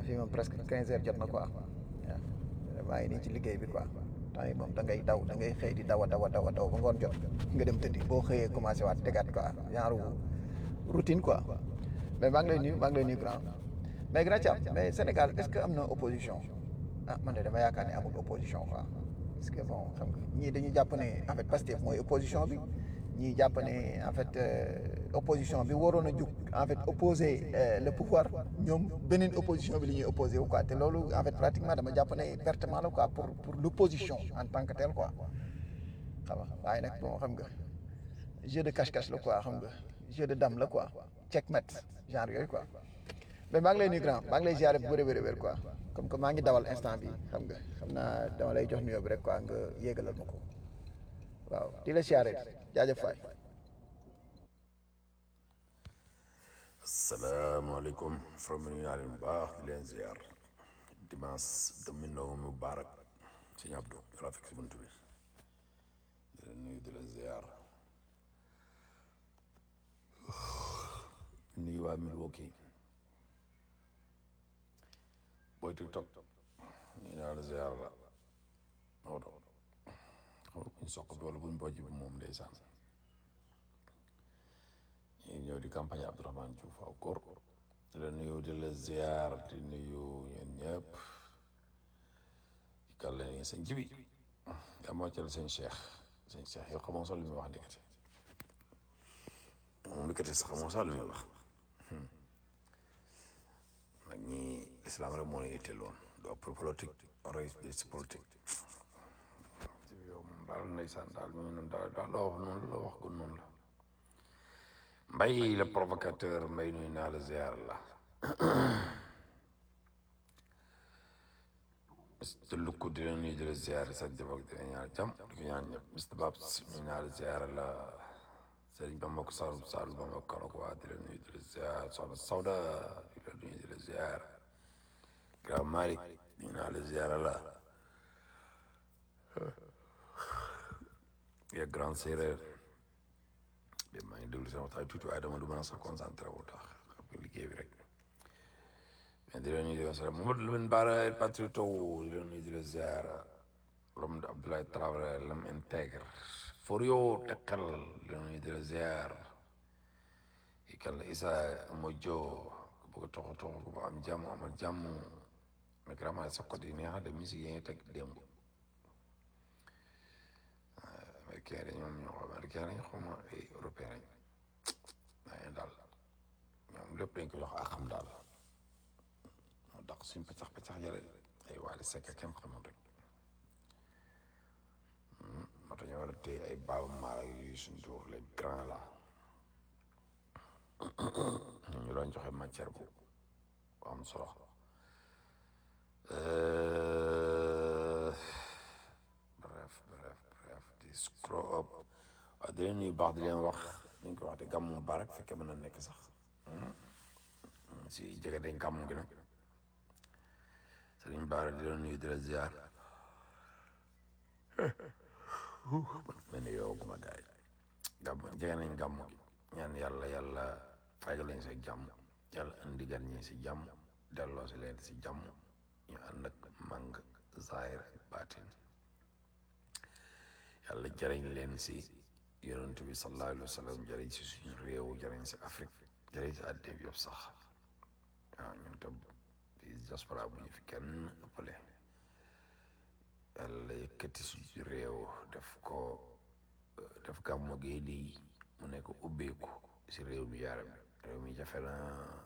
fii moom presque quinze heures jot na quoi waaw maa ngi nii ci liggéey bi quoi temps yi moom da ngay daw da ngay xëy di daw a daw a daw a daw ba ngoon jot nga dem tëddi boo xëyee commencé waat tegaat quoi genre routine quoi mais maa ngi lay nuyu maa ngi lay nuyu grand mais grand Thiam mais Sénégal est-ce que am na opposition ah man de dama yaakaar ne amul opposition quoi parce que bon xam nga ñii dañu jàpp ne en fait Pastef mooy opposition bi ñii jàpp ne en fait opposition bi waroon a jug en fait opposer le pouvoir ñoom beneen opposition bi li ñuy opposé wu quoi te loolu en fait pratiquement dama jàpp ne pertement la quoi pour pour l'opposition en tant que tel quoi xam nga waaye nag bon xam nga jeu de cache-cache la quoi xam nga jeu de dame la quoi checkmate genre yooyu quoi mais maa ngi lay nuyu grand maa ngi lay ziare bu wér wér wér quoi comme que maa ngi dawal instant bi xam nga xam naa dama lay jox nuyoo bi rek quoi nga yéegalal ma ko waaw di la ziare jaajëf faay asalaamaaleykum from ñu naa leen baax di leen ziar dimanche demi novembre mubarak sëñ Abdou yàlla fekk si bunt bi di leen nuyu di leen ziar nuyu waa Milwaukee booy TikTok ñu naa la ziar la Maodo xaw buñ soq bi wala buñ bojj bi moom ndeysaan ñu ñëw di campagne Abdourahmane Diouf aw góor di la nuyu di la ziar di nuyu ñeen ñëpp di kàlla ni sëñ jibi yaa moo cal sëñ Cheikh sëñ Cheikh yow xamoo sax li muy wax ndekete moom ndekete sax xamoo sax li muy wax nag ñi islam rek moo la itteel woon doo pour politique roy si politique yow moom daal ndeysaan daal ñu noonu daal daal loo wax noonu la wax ko noonu la mbay le provocateur mbay nuy naa la ziar la te lukku di la nuyu di la ziar sa jëfak di la ñaar jàmm di ko ñaan ñëpp Mr Babs nuy naa la ziar la sëriñ ba mbokk sal sal ba mbokk karok waa di la nuyu di la ziar soxna Sawda di la nuyu di la ziar grand Malick nuy naa la ziar la ya grand séeréer de maa ngi déglu seen waxtaan tuuti waaye dama du mën a sax concentré wu tax xam nga liggéey bi rek mais di leen nuyu di leen ziar Mamadou Lamine Bara el patriote di leen nuyu di leen ziar l'homme de Abdoulaye Traoré l'homme intègre Forio Tekkal di leen nuyu di leen ziar i kan la Issa Mojo ku bëgg a toxu toxu ku ba am jàmm amal jàmm mais vraiment sa côté yi neex de musique yi nga teg démb américain dañ ñoom ñoo américain lañ xaw ma ay européen lañ waaye daal ñoom lépp dañ ko jox ak xam daal moo tax suñ paccax paccax yële ay waali sekk kenn xamul rek moo tax ñu war a téye ay baaba maala yu suñ tuur les grands là ñu doon joxe matière bu bu am solo bref bref bref di scroll up waaw di leen nuyu baax di leen wax ñu ko wax de gàmmu barak fekkee mën na nekk sax si jege dañ gàmmu gi nag sëriñ Baara di leen nuyu di la ziar mel ni yow guma gaay gàmmu jege nañ gàmmu gi ñaan yàlla yàlla fayal leen si jàmm yàlla indi gan ñi si jàmm delloo si leen si jàmm ñu ànd ak mang zahir baatin yàlla jëriñ leen si yonent bi sallallahu alayhi wa sallam jëriñ si suñu réew jëriñ si Afrique jëriñ si àddina bi yëpp sax waaw ñun tam di diaspora bu ñu fi kenn ëppale yàlla yëkkati suñu réew def ko def gàmmu gi di mu nekk ubbeeku si réew mi yaaram réew mi jafe na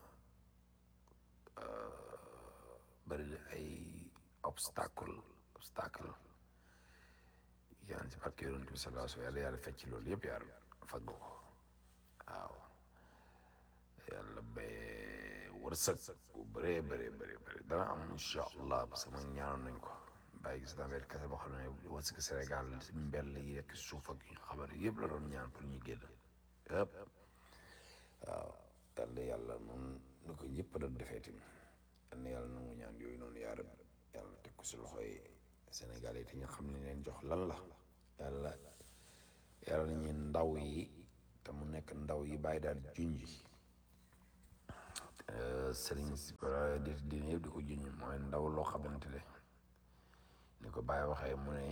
bari na ay obstacle obstacle yaan si barke yonent bi sallallahu alayhi wa sallam yàlla yàlla fecc loolu yëpp yaar fagg ko waaw yàlla bay wërsëg bu bëree bëree bëree bëri dana am incha allah parce que man ñaanoon nañ ko bàyyi gis naa benn kese boo xam ne wërsëg Sénégal si mbell yi rek suuf ak xabar yëpp la doon ñaan pour ñu génn yëpp waaw yàlla yàlla noonu ni ko ñëpp doon defee tamit yal na yàlla nangu ñaan yooyu noonu yaa rab yàlla teg ko si loxoy Sénégal yi te ñu xam ne leen jox lan la yàlla yàlla nañu ndaw yi te mu nekk ndaw yi bàyyi daal junj sëriñ si wala di diine yëpp di ko juñ mooy ndaw loo xamante ne ni ko Baye waxee mu ne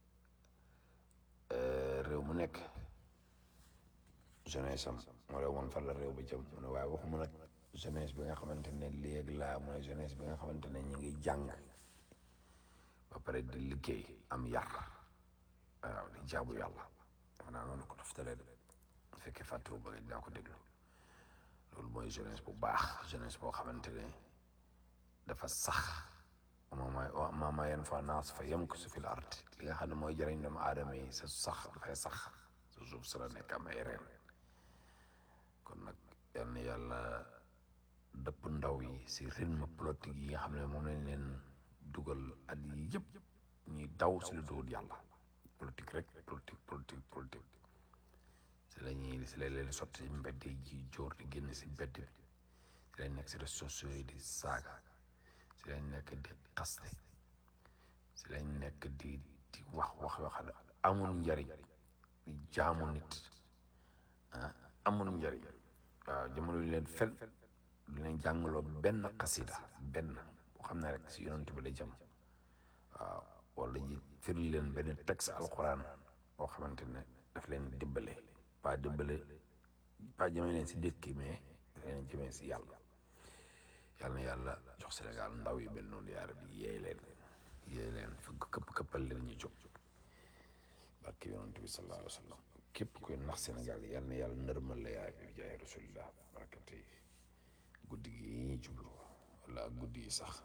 réew mu nekk jeunesse am moo lay woon fan la réew ba jëm mu ne waaye waxuma nag jeunesse bi nga xamante ne léegi laa mooy jeunesse bi nga xamante ne ñu ngi jàng ba pare di liggéey am yar waaw di jaabu yàlla dafa naa noonu ko daftalee de bu fekkee fàttewu ba dinaa ko déglu loolu mooy jeunesse bu baax jeunesse boo xamante ne dafa sax maama maama yenn fois naas fa yem ko su fil art li nga xam ne mooy jëriñ doomu aadama yi sa sax dafay sax sa suuf sa la nekk am ay reen kon nag yal na yàlla dëpp ndaw yi si rythme politique yi nga xam ne moom lañ leen dugal at yi yëpp ñuy daw si lu dugul yàlla politique rek politique politique politique si la ñuy si la leen sotti si mbedd yi ji jóor di génn si mbedd bi si lañ nekk si réseaux sociaux yi di saaga si lañ nekk di xaste si lañ nekk di di wax wax yoo xam ne amul njariñ di jaamu nit ah amul njariñ waaw jamono yu leen fen dinañ jàngaloo benn xasida benn boo xam ne rek si yonent bi la jëm waaw wala ji firi leen benn texte alxuraan boo xamante ne daf leen dimbale pas dimbale pas jëmee leen si dëkk mais daf leen jëmee si yàlla yàlla na yàlla jox Sénégal ndaw yi mel noonu yaa rabbi yeey leen yeey leen fëgg këpp këppal leen ñu jóg barke yonent bi sallallahu alayhi wa sallam képp koy nax Sénégal yàlla na yàlla nërmal la yaa bi jaay rasulillah barakante yi guddi gi yi ñuy jublu wala guddi yi sax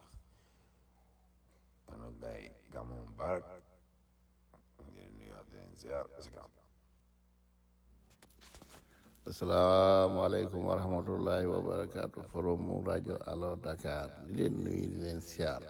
mana gaay gàmmu mubarak ngeen nuyuwaat leen ziar asalaam asalaamaaleykum wa rahmatullahi wa barakaatu forum rajo Allo Dakar di leen nuyu di leen siyaar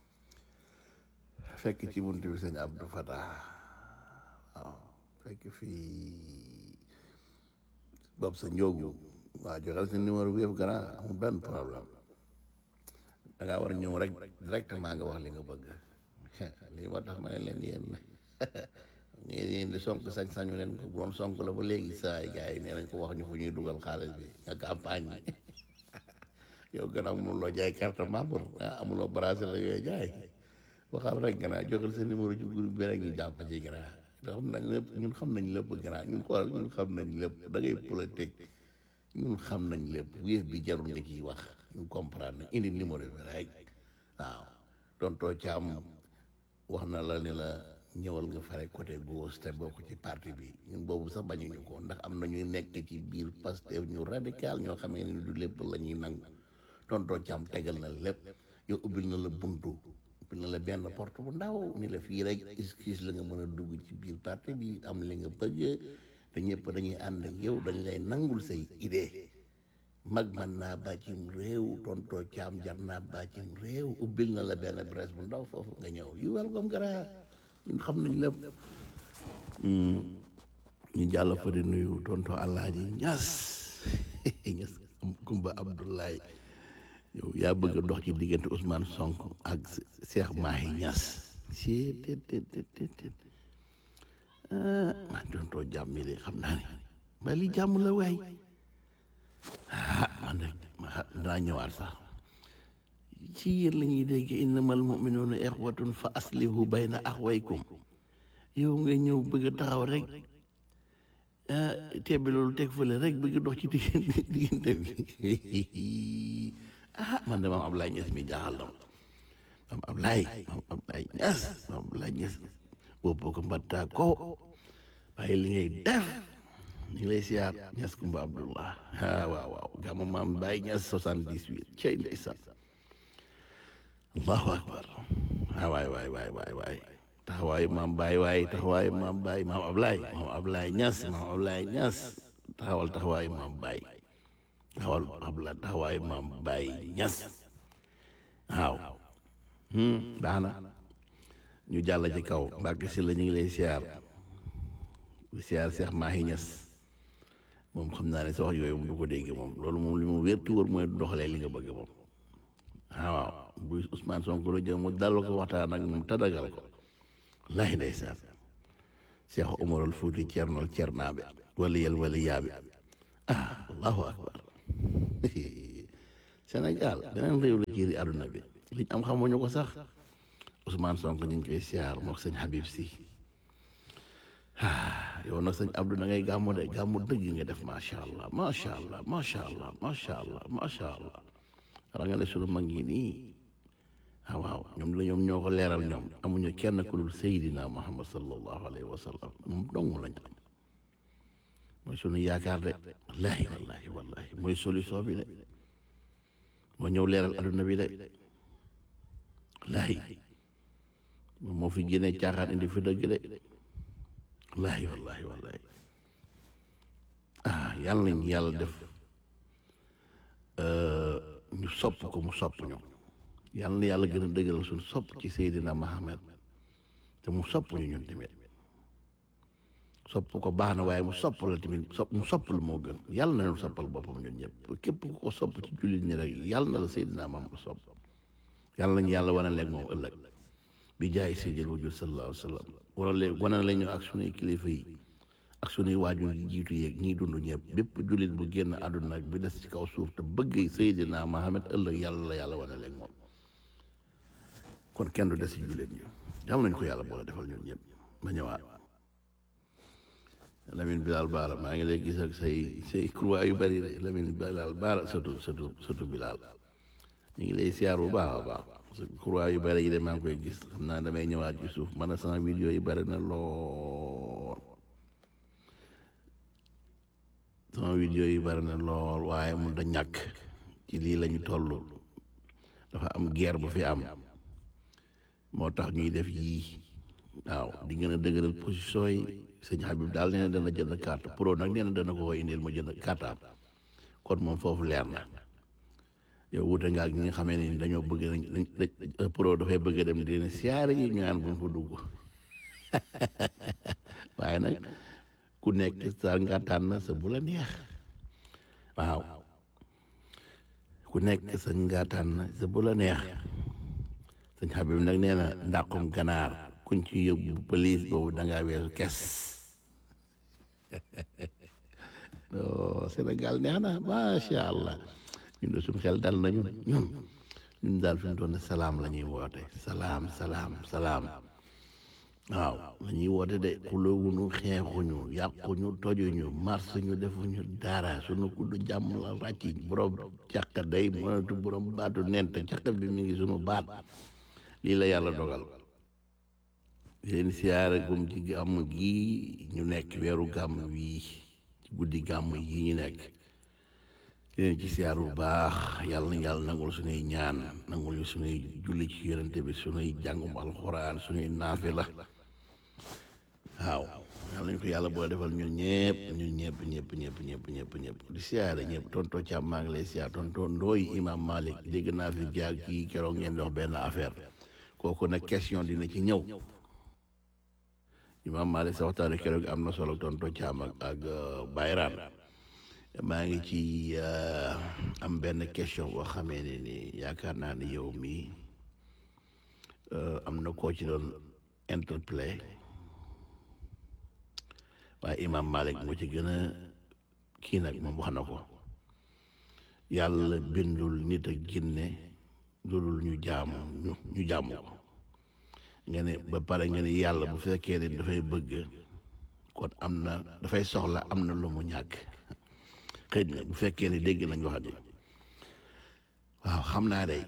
fekk ci buntu bi sëñ Abdou Fatah waaw fekk fii bopp sa njóogu waa joxal sa numéro bi yëpp gannaaw amul benn problème da ngaa war a ñëw rek directement nga wax li nga bëgg lii moo tax ma ne leen yéen ñii yéen di sonk sañ sañu leen ko bu doon sonk la ba léegi saa yi gars yi nee nañ ko wax ñu fu ñuy dugal xaalis bi nga campagne bi yow gannaaw mënuloo jaay carte membre ah amuloo bracelet la yooyu jaay waxal rek gannaaw joxal sa numéro ci groupe bi rek ñu jàpp ci gannaaw xam nañ lépp ñun xam nañ lépp gannaaw ñun xoolal ñun xam nañ lépp da ngay politique ñun xam nañ lépp wéef bi jarul nga ciy wax ñu comprendre nañ indi numéro bi rek waaw tontoo caam wax na la ne la ñëwal nga fare côté gauche te bokk ci parti bi ñun boobu sax bañuñu ko ndax am na ñuy nekk ci biir Pastef ñu radical ñoo xamee ne du lépp la ñuy nangu tontoo caam tegal na lépp yow ubbil na la buntu ubbil na la benn porte bu ndaw ni la fii rek excuse la nga mën a dugg ci biir parti bi am li nga bëgg te ñëpp dañuy ànd ak yow dañ lay nangul say idée mag man naa bàccim réew tontoo caam jar naa bàccim réew ubbil na la benn presse bu ndaw foofu nga ñëw yu welcome gara ñun xam nañ lépp ñu jàll fa di nuyu tontoo Alaaji Ñas Ñas Kumba Abdoulaye yow yaa bëgg a dox ci diggante Ousmane Sonko ak Cheikh Mahi Ñas ci tet tet tet tet ah tontoo jàmm de xam naa ne ba li jàmm la waay ah man de danaa ñëwaat sax ci yéen la ñuy dégg innamal mu'minuuna ixwatun fa aslihu bayna axwaykum yow nga ñëw bëgg a taxaw rek ah tebbi loolu teg fële rek bëgg dox ci diggante diggante bi ah man de maam Ablaye Niass mi jaaxal na maam Ablaye maam Ablaye Niass maam Ablaye Niass boobu ko mbattaa ko waaye li ngay def ñu ngi lay siyaar Niass Kumba Abdullah ah waaw waaw gàmmu maam Baye Niass soixante-dix-huit cey ndeysaan allahu akbar ah waay waay waay waay waay taxawaayu maam Baye waay taxawaayu maam Baye maam Ablaye maam Ablaye Niass maam Ablaye Niass taxawal taxawaayu maam Baye taxawal Ablaye taxawaayu maam Baye Niass waaw baax na ñu jàll ci kaw Mbàkke si la ñu ngi lay siyaar di siyaar Cheikh Mahi Niass moom xam naa ne sa wax yooyu moom du ko dégg moom loolu moom li mu wér tu wër mooy doxalee li nga bëgg moom ah waaw bu Ousmane Sonko la jëm mu dal ko waxtaan ak moom tadagal ko laay ndeysaan Cheikh Omarul Fuuti Cernol Cernaabe wala yel wala yaabe ah allahu akbar Cheikh Sénégal beneen réew la ci àdduna bi liñ am xamuñu ko sax Ousmane Sonko ñu ngi koy siyaar mook sëñ Habib si ah yow nag sëñ Abdou da ngay gàmmu de gàmmu dëgg nga def macha allah macha allah macha allah macha allah macha allah ra nga ne sunu mag ñi nii ah waaw ñoom la ñoom ñoo ko leeral ñoom amuñu kenn ku dul Seydina Muhammad sallallahu alayhi wa sallam moom dong lañ am mooy sunu yaakaar de wallaahi wallaahi wallaahi mooy solution bi de moo ñëw leeral adduna bi de wallaahi moom moo fi génnee caaxaan indi fi dëgg de wallaahi wallaahi wallaahi ah yàlla nañ yàlla def ñu sopp ko mu sopp ñu yàlla na yàlla gën a dëgëral suñu sopp ci Seydina Muhammad te mu sopp ñu ñun tamit sopp ko baax na waaye mu sopp la tamit sopp mu sopp la moo gën yàlla na ñu soppal boppam ñun ñëpp képp ku ko sopp ci jullit ñi rek yàlla na la Seydina Muhammad sopp yàlla nañu yàlla wane leeg moom ëllëg bi jaay Seydil wujud sallallahu alayhi wa sallam wala léegi wane la ñu ak sunuy kilifa yi ak sunuy waajur yi jiitu yeeg ñiy dund ñëpp bépp jullit bu génn àdduna bi des ci kaw suuf te bëgg Seydina Muhammad ëllëg yàlla la yàlla wane leeg moom kon kenn du des ci jullit ñi yàlla nañu ko yàlla boole defal ñun ñëpp ma ñëwaat Lamine Bilal Baara maa ngi lay gis ak say say croix yu bari de Lamine Bilal Baara surtout surtout surtout Bilal ñu ngi lay siyaar bu baax a baax parce que croix yu bari yi de maa ngi koy gis xam naa damay ñëwaat ci suuf man sama vidéo yi bari na lool sama vidéo yi bari na lool waaye mun da ñàkk ci lii la ñu toll dafa am guerre bu fi am moo tax ñuy def yii waaw di gën a dëgëral position yi sëñ Habib daal nee na dana jënd carte pro nag nee na dana ko koy indil ma jënd carte am kon moom foofu leer na yow wute nga ak ñi nga xamee ne dañoo bëgg nañ pro dafay bëgg a dem di leen siyaare yi ñu naan bu mu fa dugg waaye nag ku nekk sa nga tànn sa bu la neex waaw ku nekk sa nga tànn sa bu la neex sëñ Habib nag nee na ndàqum ganaar kuñ ci yóbbu police boobu da ngaa weesu kes non Sénégal neex na macha allah ñun de suñu xel dal nañu ñun ñun daal fi mu toll salaam la ñuy woote salaam salaam salaam waaw la ñuy woote de xuloowuñu xeexuñu yàquñu tojuñu marsuñu defuñu dara suñu kuddu jàmm la ràcc borom càq day mënatu borom baatu nent càq bi mi ngi suñu baat lii la yàlla dogal leen siyaare gum ci gàmm gi ñu nekk weeru gàmm wii ci guddi gàmm yi ñu nekk leen ci siyaar bu baax yàlla na yàlla nangul suñuy ñaan nangul ñu suñuy julli ci yonente bi suñuy jàngum alxuraan suñuy naafi la waaw yàlla nañ ko yàlla boo defal ñun ñëpp ñun ñëpp ñëpp ñëpp ñëpp ñëpp ñëpp di siyaare ñëpp tonto Thiam maa ngi lay siyaar tonto Ndooy imam Malik dégg naa fi jaag kii keroog ngeen dox benn affaire kooku nag question dina ci ñëw imam Malik sa waxtaane keroog am na solo tonto Thiam ak ak Bayraan maa ngi ci am benn question boo xamee ne ni yaakaar naa ne yow mi am na koo ci doon interplay waaye imam Malik moo ci gën a kii nag moom wax na ko yàlla bindul nit ak jinne loolu ñu jaamu ñu ñu jaamu ko nga ne ba pare nga ne yàlla bu fekkee ne dafay bëgg kon am na dafay soxla am na lu mu ñàkk xëy na bu fekkee ne dégg nañ wax ji waaw xam naa day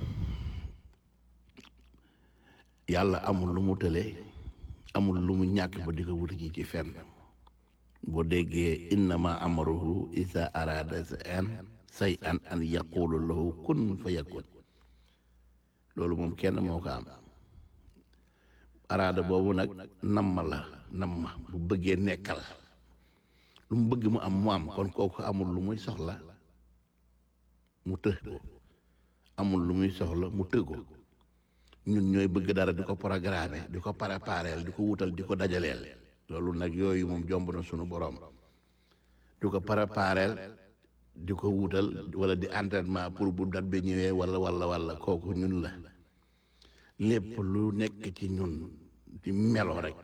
yàlla amul lu mu tële amul lu mu ñàkk ba di ko wuti ji ci fenn boo déggee innama amaruhu isa arada an say an an yaqulu lahu kun fa yakun loolu moom kenn moo ko am araada boobu nag namma la namma bu bëggee nekkal lu mu bëgg mu am mu am kon kooku amul lu muy soxla mu të ko amul lu muy soxla mu të ko ñun ñooy bëgg dara di ko programmer di ko préparer di ko wutal di ko dajaleel loolu nag yooyu moom jomb na sunu borom di ko préparer di ko wutal wala di entraînement pour bu dat bi ñëwee wala wala wala kooku ñun la lépp lu nekk ci ñun di melo rek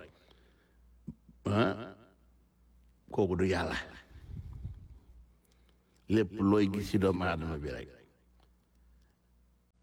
ah kooku du yàlla lépp looy gis ci doomu aadama bi rek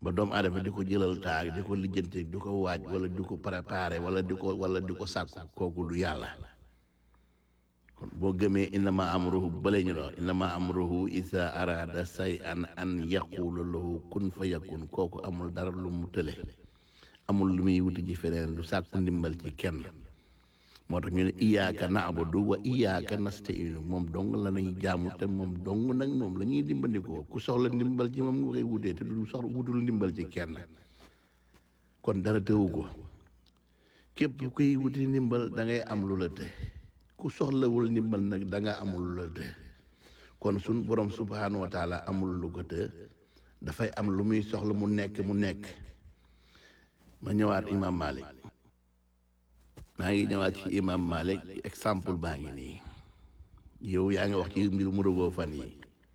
ba doomu aadama di ko jëlal taag di ko lijjanti di ko waaj wala di ko préparé wala di ko wala di ko sàkku kooku du yàlla kon boo gëmee innama amruhu bale ñu doon innama amruhu isa arada say an an yaqulu lahu kun fa yakun kooku amul dara lu mu tële amul lu muy wuti ci feneen du sàkku ndimbal ci kenn moo tax ñu ne iyaaka naabudu wa iyaaka nastainu moom dong la ñuy jaamu te moom dong nag moom la ñuy dimbandikoo ku soxla ndimbal ci moom nga koy wutee te du soxla wutul ndimbal ci kenn kon dara tëwu ko képp kuy wuti ndimbal da ngay am lu la te ku soxlawul ndimbal nag da nga amul lu la te kon suñ borom subhanahu wa taala amul lu ko te dafay am lu muy soxla mu nekk mu nekk ma ñëwaat imam Malik maa ngi ñëwaat ci imam Malik exemple baa ngi nii yow yaa ngi wax ci mbir mu rëgoo fan yi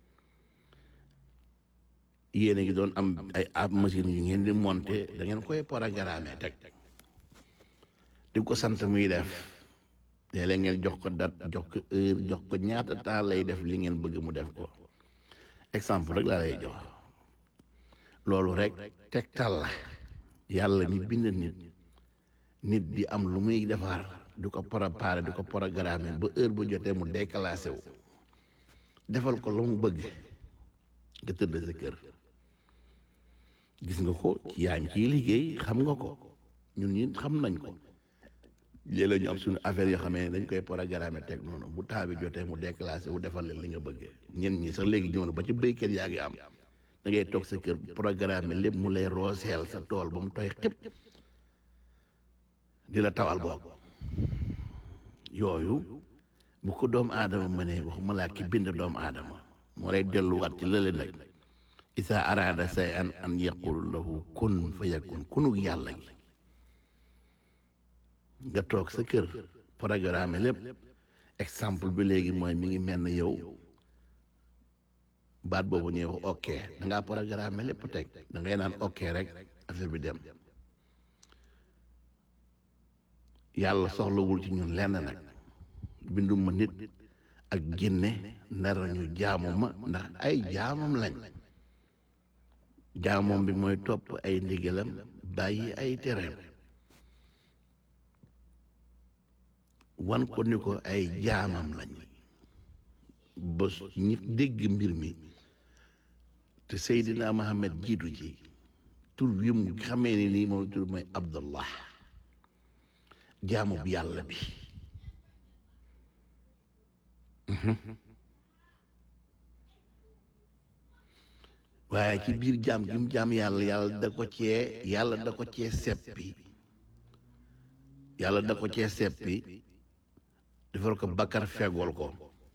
yéen a ngi doon am ay ab machine yu ngeen di monter da ngeen koy programme teg di ko sant muy def léeg-léeg ngeen jox ko date jox ko heure jox ko ñaata temps lay def li ngeen bëgg mu def ko exemple rek laa lay jox loolu rek tegtal la yàlla mi bind nit nit di am lu muy defar du ko préparé du ko programme ba heure bu jotee mu déclassé wu defal ko lu mu bëgg nga tëdd sa kër gis nga ko yaa ngi ciy liggéey xam nga ko ñun ñi xam nañ ko léeg-léeg ñu am suñu affaire yoo xamee dañ koy programme teg noonu bu taa bi jotee mu déclassé wu defal leen li nga bëggee ñen ñi sax léegi ñëw na ba ci béykat yaa ngi am da ngay toog sa kër programme lépp mu lay rooseel sa tool ba mu tooy xëpp di la tawal boog yooyu bu ko doomu aadama mënee waxuma laa ki bind doomu aadama moo lay delluwaat ci lële nag isa araada say an an yaqul lahu kun fa yakun kunug yàlla gi nga toog sa kër programme lépp exemple bi léegi mooy mi ngi mel ne yow baat boobu ñuy wax ok da ngaa programme lépp teg da ngay naan ok rek affaire bi dem yàlla soxlawul ci ñun lenn nag binduma nit ak ginne nar ñu jaamu ma ndax ay jaamam lañ jaamam bi mooy topp ay ndigalam bàyyi ay tereem wan ko ni ko ay jaamam lañ ba ñi dégg mbir mi te Seydina Muhammad jiitu ci tur wi mu xamee ni nii moom tur mooy Abdullah jaamu bi yàlla bi waaye ci biir jaam gi mu jaam yàlla yàlla da ko cee yàlla da ko cee seppi yàlla da ko cee seppi defal ko bakkar fegool ko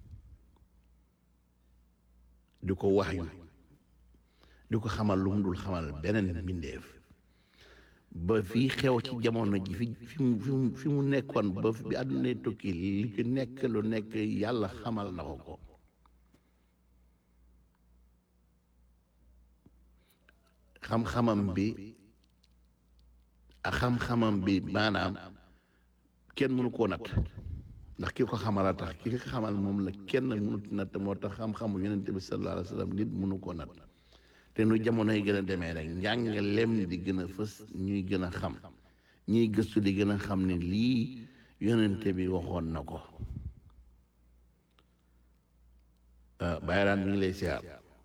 di ko wax yu di ko xamal lu mu dul xamal beneen mbindeef ba fii xew ci jamono ji fi fi mu fi mu fi mu nekkoon ba bi àdduna tukki li ci nekk lu nekk yàlla xamal na ko ko xam-xamam bi ak xam-xamam bi maanaam kenn mënu koo natt ndax ki ko xamal a tax ki ko xamal moom la kenn mënut natt moo tax xam-xamu yonent bi sallallahu alayhi wa sallam nit mënu koo natt te nu jamono yi gën a demee rek njàngalem di gën a fës ñuy gën a xam ñuy gëstu di gën a xam ne lii yonente bi waxoon na ko bàyyi daan mi ngi lay siyaar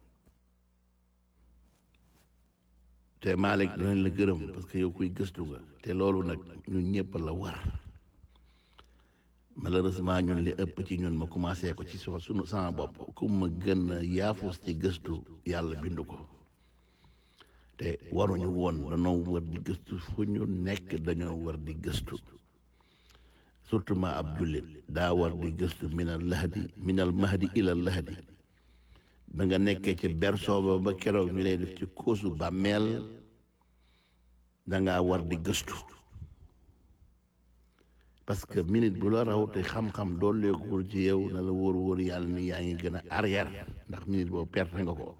te Malick danañ la gërëm parce que yow kuy gëstu nga te loolu nag ñun ñëpp la war malheureusement ñun li ëpp ci ñun ma commencé ko ci so sunu sama bopp ku ma gën a yaafus ci gëstu yàlla bindu ko te waruñu woon dañoo war di gëstu fu ñu nekk dañoo war di gëstu surtout ma ab jullit daa war di gëstu minal lahdi minal mahdi ilal lahdi ba nga nekkee ci berceau ba ba keroog ñu lay def ci kóosu bàmmeel dangaa war di gëstu parce que minute bu la raw te xam-xam dooleekul ci yow na la wóor wóor yàlla ni yaa ngi gën a arrière ndax minute boobu perte nga ko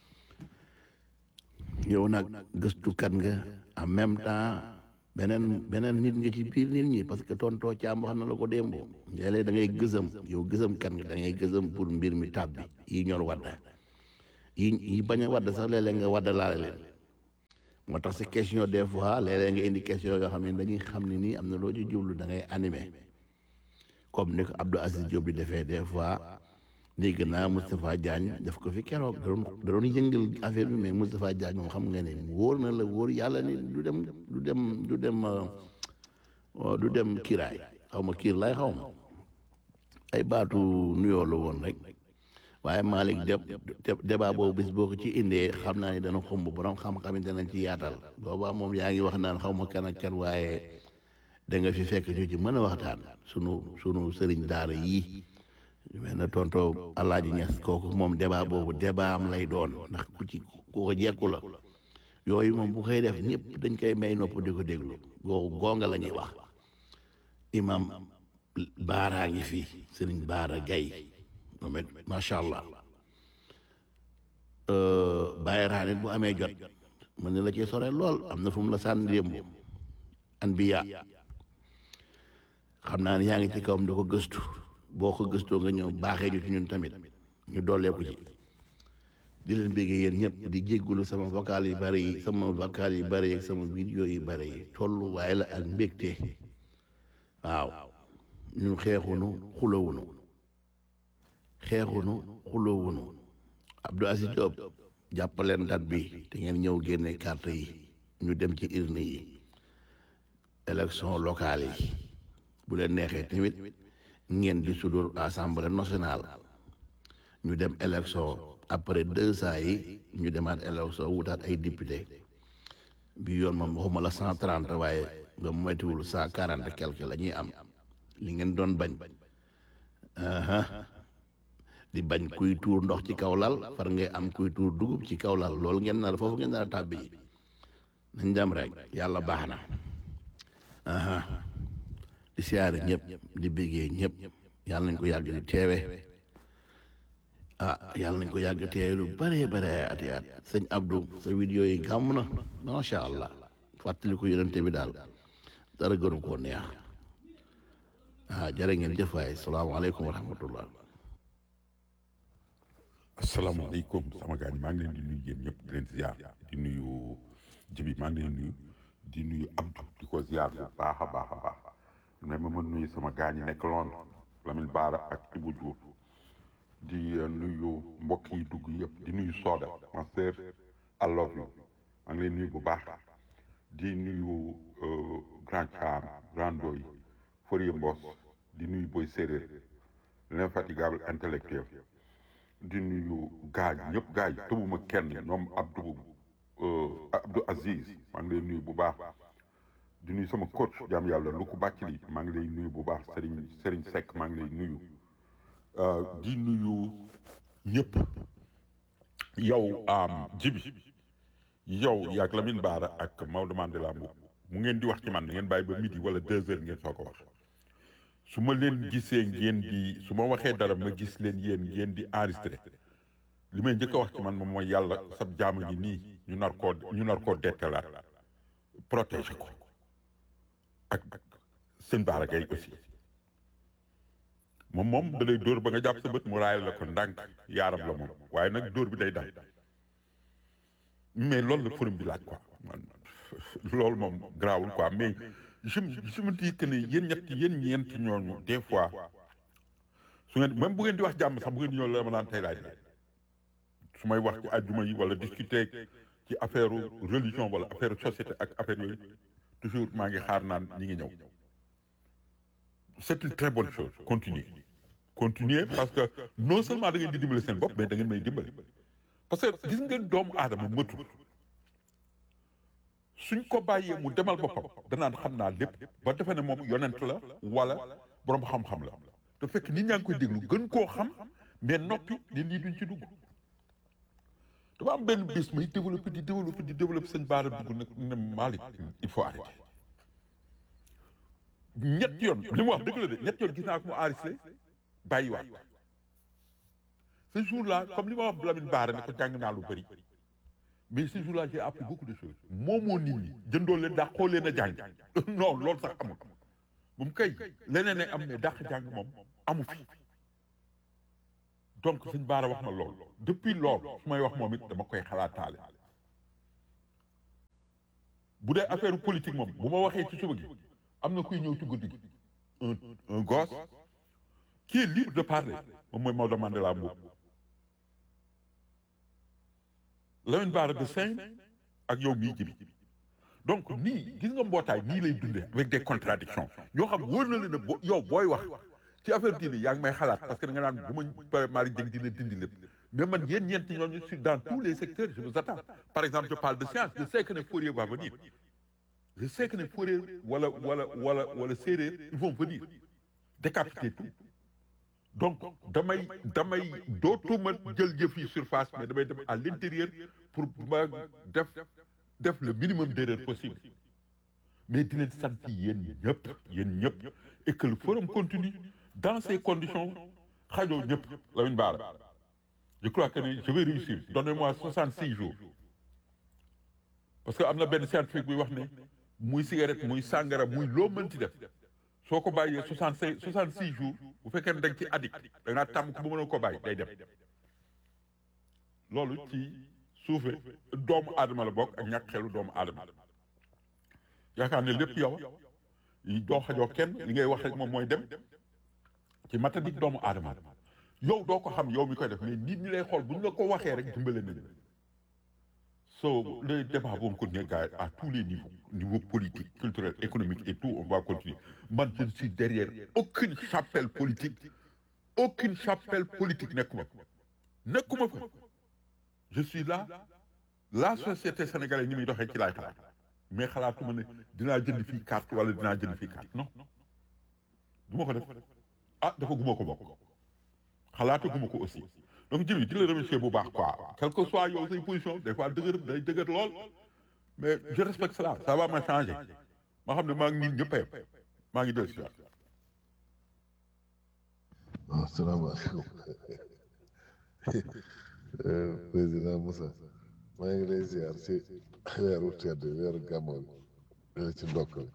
yow nag gëstukat nga en même temps beneen beneen nit nga ci biir nit ñi parce que tontoo caam wax na la ko démboo léeg-léeg da ngay gësam yow gësam kat nga da ngay gësam pour mbir mi tàbbi yi ñor wadda yi yi bañ a wadd sax léeg-léeg nga wadda laale leen moo tax si question des fois léeg-léeg nga indi question yoo xam ne dañuy xam ne nii am na loo ci jublu da ngay animé comme ni ko Abdou Aziz Diop di defee des fois dégg naa Moustapha Diagne daf ko fi keroog da doon da doon yëngal affaire bi mais Moustapha Diagne moom xam nga ne wóor na la wóor yàlla ni du dem du dem du dem euh, du dem kiiraay xaw ma kiir lay xaw ma ay baatu nuyoo la woon rek waaye Malick de débat boobu bis boo ko ci indee xam naa ne dana xumb borom xam-xam yi danañ ci yaatal boobaa moom yaa ngi wax naan xaw ma kan ak kan waaye da nga fi fekk ñu ci mën a waxtaan sunu sunu sëriñ daara yii mel na tonto Alaaji Ñas kooku moom débat boobu débat am lay doon ndax ku ci ku ko jekku la yooyu moom bu koy def ñëpp dañ koy may nopp di ko déglu googu gonga la ñuy wax imam baaraa ngi fi sëriñ baara gay moom it macha allah bàyyi raanit bu amee jot mën na la ci sore lool am na fu mu la sànni démb anbiya xam naa ne yaa ngi ci kawam da ko gëstu boo ko gëstoo nga ñëw baaxee ñu ci ñun tamit ñu dooleeku ci di leen béggee yéen ñëpp di jéggulu sama vocal yi bari yi sama vocal yi bari yi sama vidéo yi bari yi tollu waaye la ak mbégte waaw ñun xeexunu xulowunu xeexunu xulowunu Abdou Aziz Diop jàppaleen date bi te ngeen ñëw génne carte yi ñu dem ci urne yi élection locale yi bu leen neexee tamit ngeen di sudur assemblée nationale ñu dem élection après deux ans yi ñu demaat élection wutaat ay député bi yoon moom waxuma la cent trente waaye nga moytuwul cent quarante quelque la ñuy am li ngeen doon bañ di bañ kuy tuur ndox ci kaw lal far ngay am kuy tuur dugub ci kaw lal loolu ngeen nar foofu ngeen nar a tàbbi ji nañ dem rek yàlla baax na di siyaare ñëpp di béggee ñëpp yàlla nañ ko yàgg di teewe ah yàlla nañ ko yàgg teewe lu bare bare ati at sëñ Abdou sa vidéo yi gàmm na macha allah fàttali ko yonente bi daal dara gënu koo neex ah jërë ngeen jëf waay salaamaaleykum wa rahmatullah asalaamaaleykum sama gars yi maa ngi leen di nuyu yéen ñëpp di leen ziar di nuyu jibi maa ngi leen di nuyu di nuyu Abdou di ko ziar bu baax a baax a baax mais ma mën nuyu sama gars yi nekk Londres Lamine Bara ak Ibou Diouf di nuyu mbokk yi dugg yëpp di nuyu Soda ma sœur I love you maa ngi leen nuyu bu baax di nuyu Grand Cham Grand Doy Fourier Mbos di nuyu Boy Séréer l'infatigable intellectuel di nuyu gaa yi ñëpp gaa yi tëbuma kenn ñoom Abdou Abdou Aziz maa ngi lay nuyu bu baax di nuyu sama coach jaam yàlla lu ko bàcc li maa ngi lay nuyu bu baax Serigne Serigne Seck maa ngi lay nuyu di nuyu ñëpp yow jibi yow yaag Lamine Bara ak Maodo Mandela Mboup mu ngeen di wax ci man ngeen bàyyi ba midi wala deux heures ngeen soo ko wax su ma leen gisee ngeen di su ma waxee dara ma gis leen yéen ngeen di enregistré li may njëkk a wax ci man moom mooy yàlla sab jaama ngi nii ñu nar koo ñu nar koo dettalaat protéger ko ak sëñ Bara Gaye aussi moom moom da lay dóor ba nga jàpp sa bët mu raayal la ko ndànk yaaram la moom waaye nag dóor bi day dal mais loolu la forum bi laaj quoi man loolu moom garaawul quoi mais je je me dis que ne yéen ñett yéen ñeent ñooñu des fois su ngeen même bu ngeen di wax jàmm sax bu ngeen di ñëw la ma naan tey laaj la su may wax ci àjjuma yi wala discuter ci affaire religion wala affaire société ak affaire yooyu toujours maa ngi xaar naan ñi ngi ñëw c'est une très bonne chose continuez continuez parce que non seulement da ngeen di dimbali seen bopp mais da ngeen may dimbali parce que gis ngeen doomu aadama mëtul suñ ko bàyyee mu demal boppam danaan xam naa lépp ba defe ne moom yonent la wala borom xam-xam la te fekk nit ñaa ngi koy déglu gën koo xam mais noppi ne lii duñ ci dugg dafa am benn bis may développé di développé di développé sëñ Bara dugg nag ne Malick il faut arrêter ñett yoon li mu wax dëgg la de ñett yoon gis naa ko mu enregistré bàyyiwaat ce jour là comme li ma wax Lamine Bara ne ko jàng naa lu bëri mais ce jour là j'ai appris beaucoup de choses moomoo nit ñi jëndoo leen dàqoo leen a jàng non loolu sax amul bu mu kay leneen ne am ne dàq jàng moom amu fi donc sëñ Bara wax na lool depuis lool su may wax moom it dama koy xalaataale bu dee affaire politique moom bu ma waxee ci suba gi am na kuy ñëw ci guddi gi un un gosse qui est libre de parler moom mooy Maodo Mandela Mboup Lamine Bara de Saint ak yow mii jibi donc nii gis nga mbootaay nii lay dundee avec des contradictions ñoo xam wóor na leen ne bo yow booy wax ci affaire diine yaa ngi may xalaat parce que da nga naan bu ma pare Malick Dieng dina dindi lépp mais man yéen ñeent ñooñu sur dans tous les secteurs je vous attends par exemple je parle de science je sais que ne Fourier va venir je sais que ne Fourier wala wala wala wala séeréer ils vont venir décapiter tout donc damay damay dootuma jël jëf yi surface mais damay dem à l'intérieur pour ma def def le minimum d'erreur possible mais di leen sant yéen ñëpp yéen ñëpp et que le forum continue dans ces conditions xajoo ñëpp Lamine Bara je crois que je vais réussir donnez-moi 66 jours parce que am na benn scientifique buy wax ne muy cigarette muy sàngara muy loo mënti def soo ko bàyyee 65 66 jours bu fekkee ne da nga ci addict da nga tàmm ko ba mën a ko bàyyi day dem loolu ci suufe doomu aadama la bokk ak ñàkk xelu doomu aadama yaakaar ne lépp yow doo xajoo kenn li ngay wax rek moom mooy dem ci matadik doomu aadama yow doo ko xam yow mi koy def mais nit ñi lay xool bu ñu la ko waxee rek dimbale nañu so le débat boobu continuer gars yi à tous les niveaux niveau politique culturel économique et tout on va continuer man je ne suis derrière aucune chapelle politique aucune chapelle politique nekkuma nekkuma fa je suis là la société sénégalaise ni muy doxee ci laay xalaat mais xalaatuma ne dinaa jënd fii carte wala dinaa jënd fii carte non du ma ko def ah dafa guma ko bokk xalaatu guma ko aussi donc jëmi di la remercier bu baax quoi quel que soit yow say position des fois dëgër day dëgër lool mais je respecte cela ça va ma changer ma xam ne maa ngi nit ñëpp a yem maa ngi del si waat waaw salaamaaleykum président Moussa maa ngi lay ziar ci weeru tedd weeru gàmmoon la ci ndokkal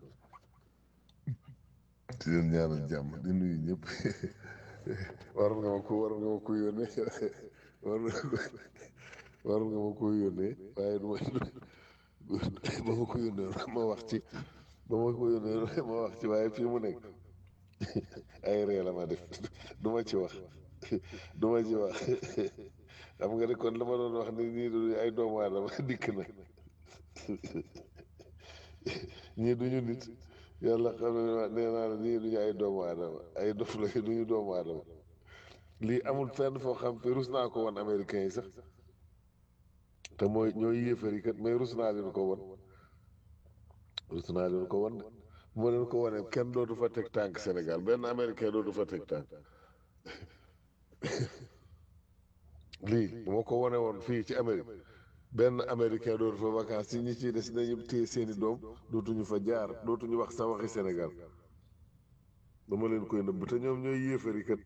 ci leen ñaanal jàmm di nuyu ñëpp waroon nga ma ko waroon nga ma ko yónnee waroon waroon nga ma ko yónnee waaye du ma ba ma ko yónnee ma wax ci ba ma ko yónnee ma wax ci waaye fii mu nekk ay ree la ma def du ma ci wax du ma ci wax xam nga ne kon la ma doon wax ni ñii du ay doomu aadama dikk na ñii duñu nit yàlla xam ne nee naa la ñii duñu ay doomu aadama ay dof la duñu doomu aadama lii amul fenn foo xam te rus naa ko woon américains yi sax te mooy ñooy yéefar yi kat mais rus naa leen ko won rus naa leen ko won de bu ma leen ko wonee kenn dootu fa teg tànk Sénégal benn américain dootu fa teg tànk lii bu ma ko wone woon fii ci Amérique benn américain dootu fa vacances si ñi ciy des nañu téye seeni doom dootuñu fa jaar dootuñu wax sa waxi Sénégal dama leen koy nëbb te ñoom ñooy yéefari kat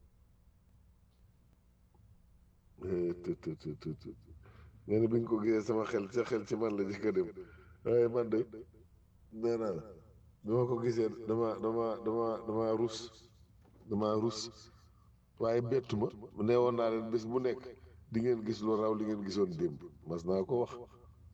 të të të të të nga ne bi nga ko gisee sama xel sa xel ci man la jëkk a dem waaye man de nee naa la bi ma ko gisee dama dama dama dama rus dama rus waaye bettu ma nee woon naa leen bés bu nekk di ngeen gis lu raw li ngeen gisoon démb mas naa ko wax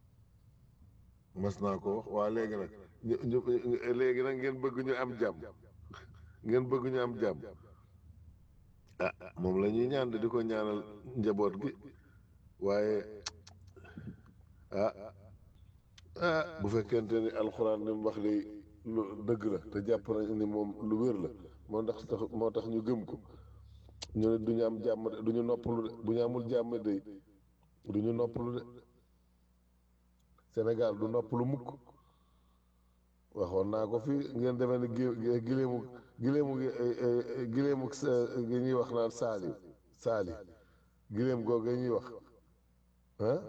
mas naa ko wax waa léegi nag ñu ñu léegi nag ngeen bëgg ñu am jàmm ngeen bëgg ñu am jàmm ah moom la ñuy ñaan di ko ñaanal njaboot gi waaye ah ah bu fekkente ni alxuraan ni mu wax li lu dëgg la te jàpp nañ ni moom lu wér la moo tax tax moo tax ñu gëm ko ñu ne du ñu am jàmm de du ñu noppalu de bu ñu amul jàmm de du ñu noppalu de Sénégal du noppalu mukk waxoon naa ko fii ngeen demee ne gi gileemu gileemu gileemu gi ñuy wax naan saali saali gileem googu ñuy wax ah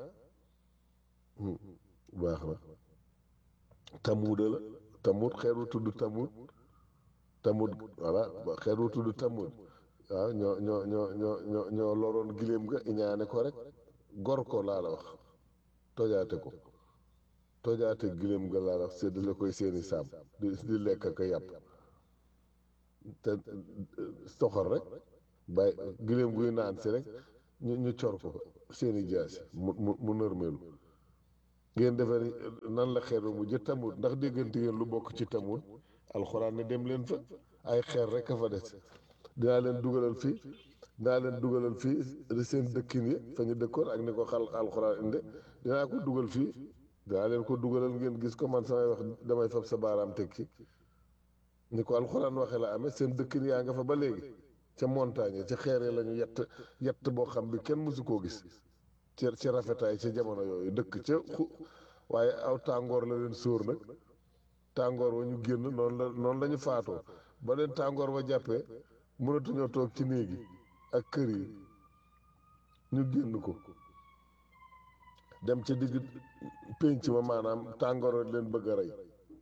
baax na tamuuda la tamuut xeet wu tudd tamuut tamuut voilà xeet wu tudd tamuut waaw ñoo ñoo ñoo ñoo ñoo ñoo loroon gileem ga iñaane ko rek gor ko laa la wax tojaate ko tojaate gileem ga laa la wax séddale koy seeni saam di di lekk ak yàpp te soxor rek bàyyi gileem guy naan si rek ñu ñu cor ko seeni jaasi mu mu mu nërmeelu ngeen defee ni nan la xeer ba mujj tamut ndax déggante ngeen lu bokk ci tamut alxuraan ne dem leen fa ay xeer rek a fa des dinaa leen dugalal fii dinaa leen dugalal fii seen dëkkin yi fa ñu dëkkoon ak ni ko xal alxuraan inde dinaa ko dugal fii dinaa leen ko dugalal ngeen gis ko man samay wax damay fab sa baaraam teg ci ni ko alxuraan waxee la amee seen dëkkin yaa nga fa ba léegi ca montagne ca xeere la ñu yett yett boo xam bi kenn mësu koo gis ci ci rafetaay ci jamono yooyu dëkk ca xu waaye aw tàngoor la leen sóor nag tàngoor wa ñu génn noonu la noonu la ñu faatoo ba leen tàngoor wa jàppee mënatuñoo toog ci néeg yi ak kër yi ñu génn ko dem ca digg pénc ma maanaam tàngoor wa leen bëgg a rey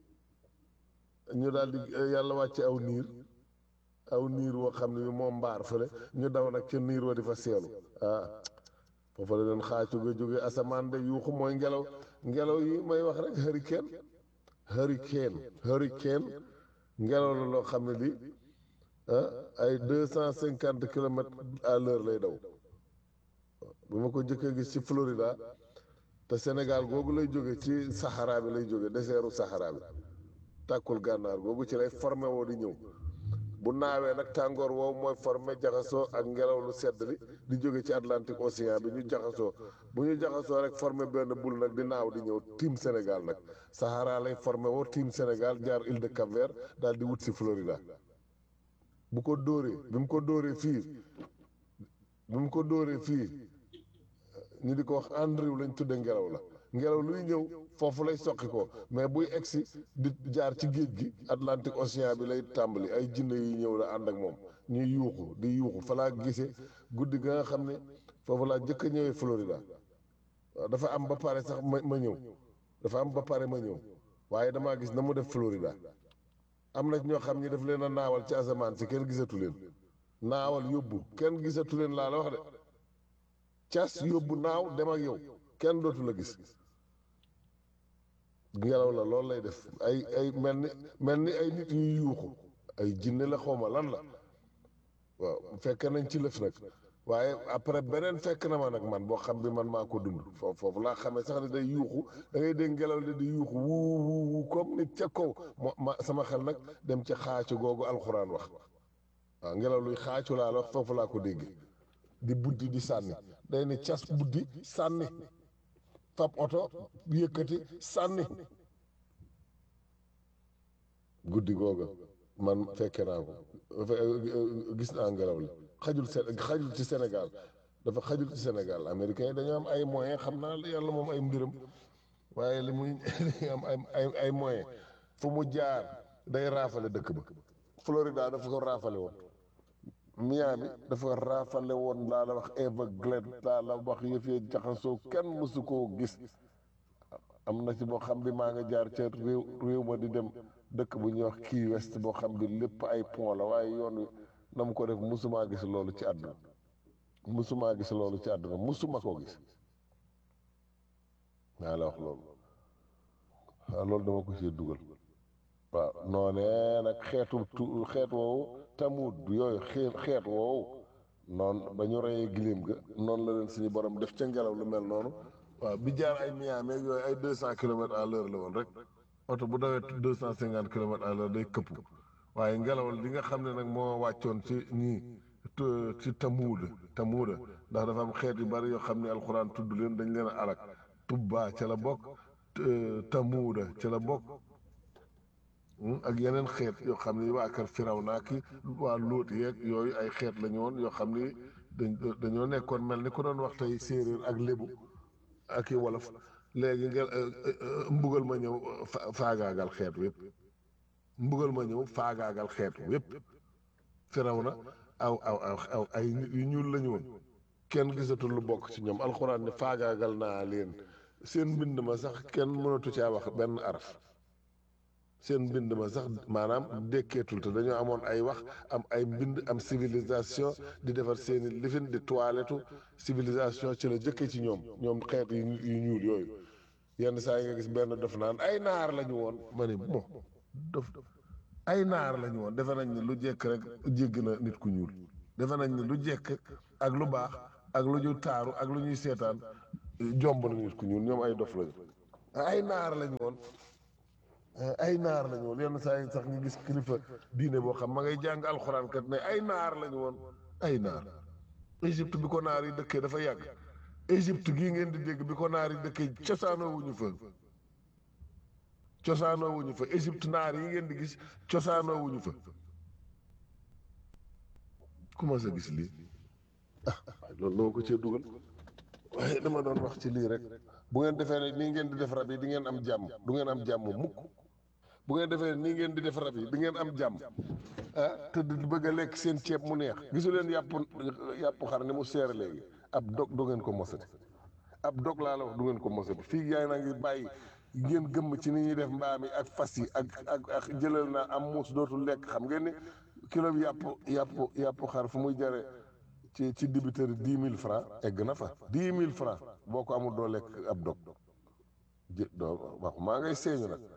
ñu daal di yàlla wàcce aw niir aw niir woo xam ne moom mbaar fële ñu daw nag ca niir wa di fa seelu ah foofu la leen xaacu ga jóge asamaan de yuuxu mooy ngelaw ngelaw yi may wax rek hurricane hurricane hurricane ngelaw la loo xam ne li ah ay deux cent cinquante kilomètres à l'heure lay daw bu ma ko jëkkee gis ci Florida te Sénégal googu lay jóge ci Sahara bi lay jóge désertu Sahara bi tàkkul gànnaar googu ci lay formé woo di ñëw bu naawee nag tàngoor woowu mooy formé jaxasoo ak ngelaw lu sedd li di jóge ci Atlantique Océan bi ñu jaxasoo bu ñu jaxasoo rek formé benn bul nag di naaw di ñëw tiim Sénégal nag Sahara lay formé woo tiim Sénégal jaar île de Cap-Vert daal di wut si Florida bu ko dóoree bi mu ko dóoree fii bi mu ko dóoree fii ñu di ko wax Andrew lañ tudde ngelaw la ngelaw luy ñëw foofu lay soqi ko mais buy egsi di jaar ci géej gi Atlantique Océan bi lay tàmbali ay jinne yi ñëw la ànd ak moom ñuy yuuxu di yuuxu fa laa gisee guddi ga nga xam ne foofu laa jëkk a ñëwee Florida waaw dafa am ba pare sax ma ma ñëw dafa am ba pare ma ñëw waaye damaa gis na mu def Florida am na ñoo xam ñi daf leen a naawal ci asamaan si kenn gisatu leen naawal yóbbu kenn gisatu leen laa la wax de cas yóbbu naaw dem ak yow kenn dootu la gis ngelaw la loolu lay def ay ay mel ni mel ni ay nit yuy yuuxu ay jinne la xawma lan la waaw fekk nañ ci lëf nag waaye après beneen fekk na ma nag man boo xam bi man maa ko dund foofu foofu laa xamee sax ne day yuuxu da ngay dégg ngelaw li di yuuxu wuu wuu wuu comme nit ca kaw mo ma sama xel nag dem ca xaacu googu alxuraan wax waaw ngelaw luy xaacu laa la wax foofu laa ko dégg di buddi di sànni day ne cas buddi sànni fab oto yëkkati sànni guddi googa man fekke naa ko gis naa ngelaw li xajul Sé xajul ci Sénégal dafa xajul ci Sénégal américain yi dañoo am ay moyens xam naa yàlla moom ay mbiram waaye li muy am ay ay ay moyens fu mu jaar day raafale dëkk ba Florida dafa ko raafale woon Miami dafa raafale woon laa la wax Everglades laa la wax yëf yi jaxasoo kenn mësu koo gis am na ci boo xam bi maa nga jaar ca réew réew ma di dem dëkk bu ñuy wax Key West boo xam bi lépp ay pont la waaye yoon wi na mu ko def mësumaa gis loolu ci àdduna mësumaa gis loolu ci àdduna mësuma koo gis naa la wax loolu waaw loolu dama ko ci dugal waaw noonee nag xeetu tu xeet woowu tamut yooyu xeet xeet woowu noonu ba ñu reyee giléem ga noonu la leen suñu borom def ca ngelaw lu mel noonu waaw bi jaar ay Miami ak yooyu ay deux cent kilomètres à l'heure la woon rek oto bu dawee deux cent cinquante kilomètres à l'heure day këpp waaye ngelaw li nga xam ne nag moo wàccoon ci ñii ci tamuuda tamuuda ndax dafa am xeet yu bari yoo xam ne alxuraan tudd leen dañ leen a alak tubbaa ca la bokk tamuuda ca la bokk ak yeneen xeet yoo xam ne waa kër firaw naa ki waa lóot yeeg yooyu ay xeet la ñu woon yoo xam ni dañ dañoo nekkoon mel ni ku doon wax tey séeréer ak lébu ak i wolof léegi nga mbugal ma ñëw faagaagal xeet wépp mbugal ma ñëw faagaagal xeet wépp firaw na aw aw aw aw ay nit yu ñuul la ñu woon kenn gisatul lu bokk ci ñoom alxuraan ne faagaagal naa leen seen mbind ma sax kenn mënatu caa wax benn araf seen mbind ma sax maanaam dékkeetul te dañoo amoon ay wax am ay mbind am civilisation di defar seeni lifin di toilettu civilisation ci la jëkke ci ñoom ñoom xeet yu yu ñuul yooyu yenn saa yi nga gis benn def naan ay naar la ñu woon ma ne mo dof ay naar la ñu woon defe nañ ne lu jekk rek jégg na nit ku ñuul defe nañ ne lu jekk ak lu baax ak lu ñu taaru ak lu ñuy seetaan jomb na nit ku ñuul ñoom ay dof lañu ay naar lañu woon ay naar lañu woon yenn saa yi sax nga gis kilifa diine boo xam ma ngay jàng alxuraan kat ne ay naar lañu woon ay naar Égypte bi ko naar yi dëkkee dafa yàgg Égypte gii ngeen di dégg bi ko naar yi dëkkee cosaanoo wuñu fa cosaanoo wuñu fa Égypte naar yi ngeen di gis cosaanoo wuñu fa commencé gis lii ah loolu noo ko cee dugal waaye dama doon wax ci lii rek bu ngeen defee ne nii ngeen di def rab yi di ngeen am jàmm du ngeen am jàmm mukk bu ngeen defee ne nii ngeen di def rab yi di ngeen am jàmm ah te di bëgg a lekk seen ceeb mu neex gisu leen yàpp yàpp xar ni mu seer léegi ab dog du ngeen ko mosati ab dog laa la wax du ngeen ko mosati fii yaay naa ngi bàyyi ngeen gëmm ci ni ñuy def mbaam yi ak fas yi ak ak ak jëlal naa am muus dootul lekk xam ngeen ni kilo bi yàpp yàpp yàpp xar fu muy jare ci ci dibiteri dix mille francs egg na fa dix mille francs boo ko amul doo lekk ab dog jë doo wax maa ngay seeñu nag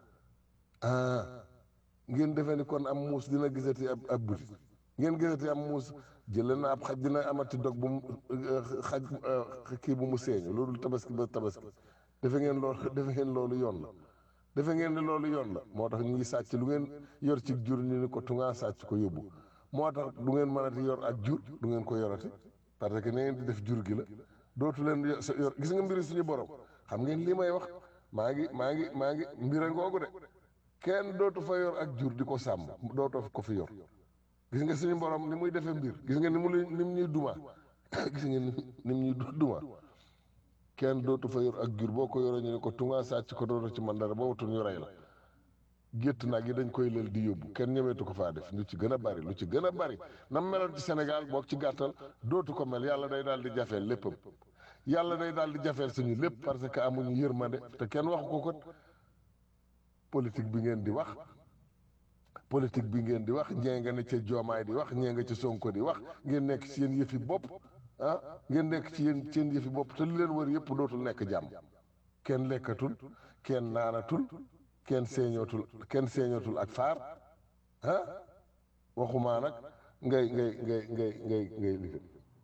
ah ngeen defee ni kon am muus dina gisati ab ab buti ngeen gisati am muus jëlee na ab xaj dina amati dog bu mu xaj kii bu mu seeñu loolu tabaski ba tabaski defe ngeen loolu defe ngeen loolu yoon la defe ngeen ne loolu yoon la moo tax ñu ngi sàcc lu ngeen yor ci jur ñu ni ko tungaa sàcc ko yóbbu moo tax du ngeen mënati yor ak jur du ngeen ko yorati parce que ne ngeen di def jur gi la dootu leen yor gis nga mbiri suñu borom xam ngeen lii may wax maa ngi maa ngi maa ngi mbira ngoogu de kenn dootu fa yor ak jur di ko sàmm dootoo ko fi yor gis nga suñu borom ni muy defee mbir gis nga ni mu ni mu ñuy duma gis nga ni mu ñuy duma kenn dootu fa yor ak jur boo ko yoree ñu ne ko tungaa sàcc ko dootu ci man dara ba wutul ñu rey la gétt nag yi dañ koy lël di yóbbu kenn ñemeetu ko faa def lu ci gën a bari lu ci gën a bari nam meloon ci Sénégal boog ci gàttal dootu ko mel yàlla day daal di jafeel léppam yàlla day daal di jafeel suñu lépp parce que amuñu yërmande te kenn waxu ko ko politique bi ngeen di wax politique bi ngeen di wax ñee nga ne ca joomaay di wax ñee nga ca sonko di wax ngeen nekk ci yéen yëfi bopp ah ngeen nekk ci yéen seen yëfi bopp te li leen wër yëpp dootul nekk jàmm kenn lekkatul kenn naanatul kenn seeñootul kenn seeñootul ak faar ah waxumaa nag ngay ngay ngay ngay ngay ngay liggéey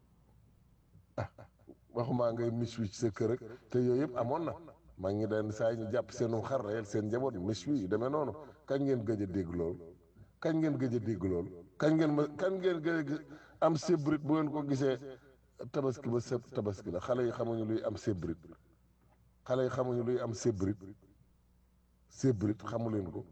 ah waxumaa ngay mis wi ci sa kër ak te yooyu yëpp amoon na maa ngi den saa yi ñu jàpp seenu xar reyal seen njaboot mis wi yu demee noonu kañ ngeen gëj a dégg loolu kañ ngeen gëj a dégg loolu kañ ngeen ma kañ ngeen gëj a am sébrit bu ngeen ko gisee tabaski ba sëb tabaski la xale yi xamuñu luy am sébrit xale yi xamuñu luy am sébrit sébrit xamu leen ko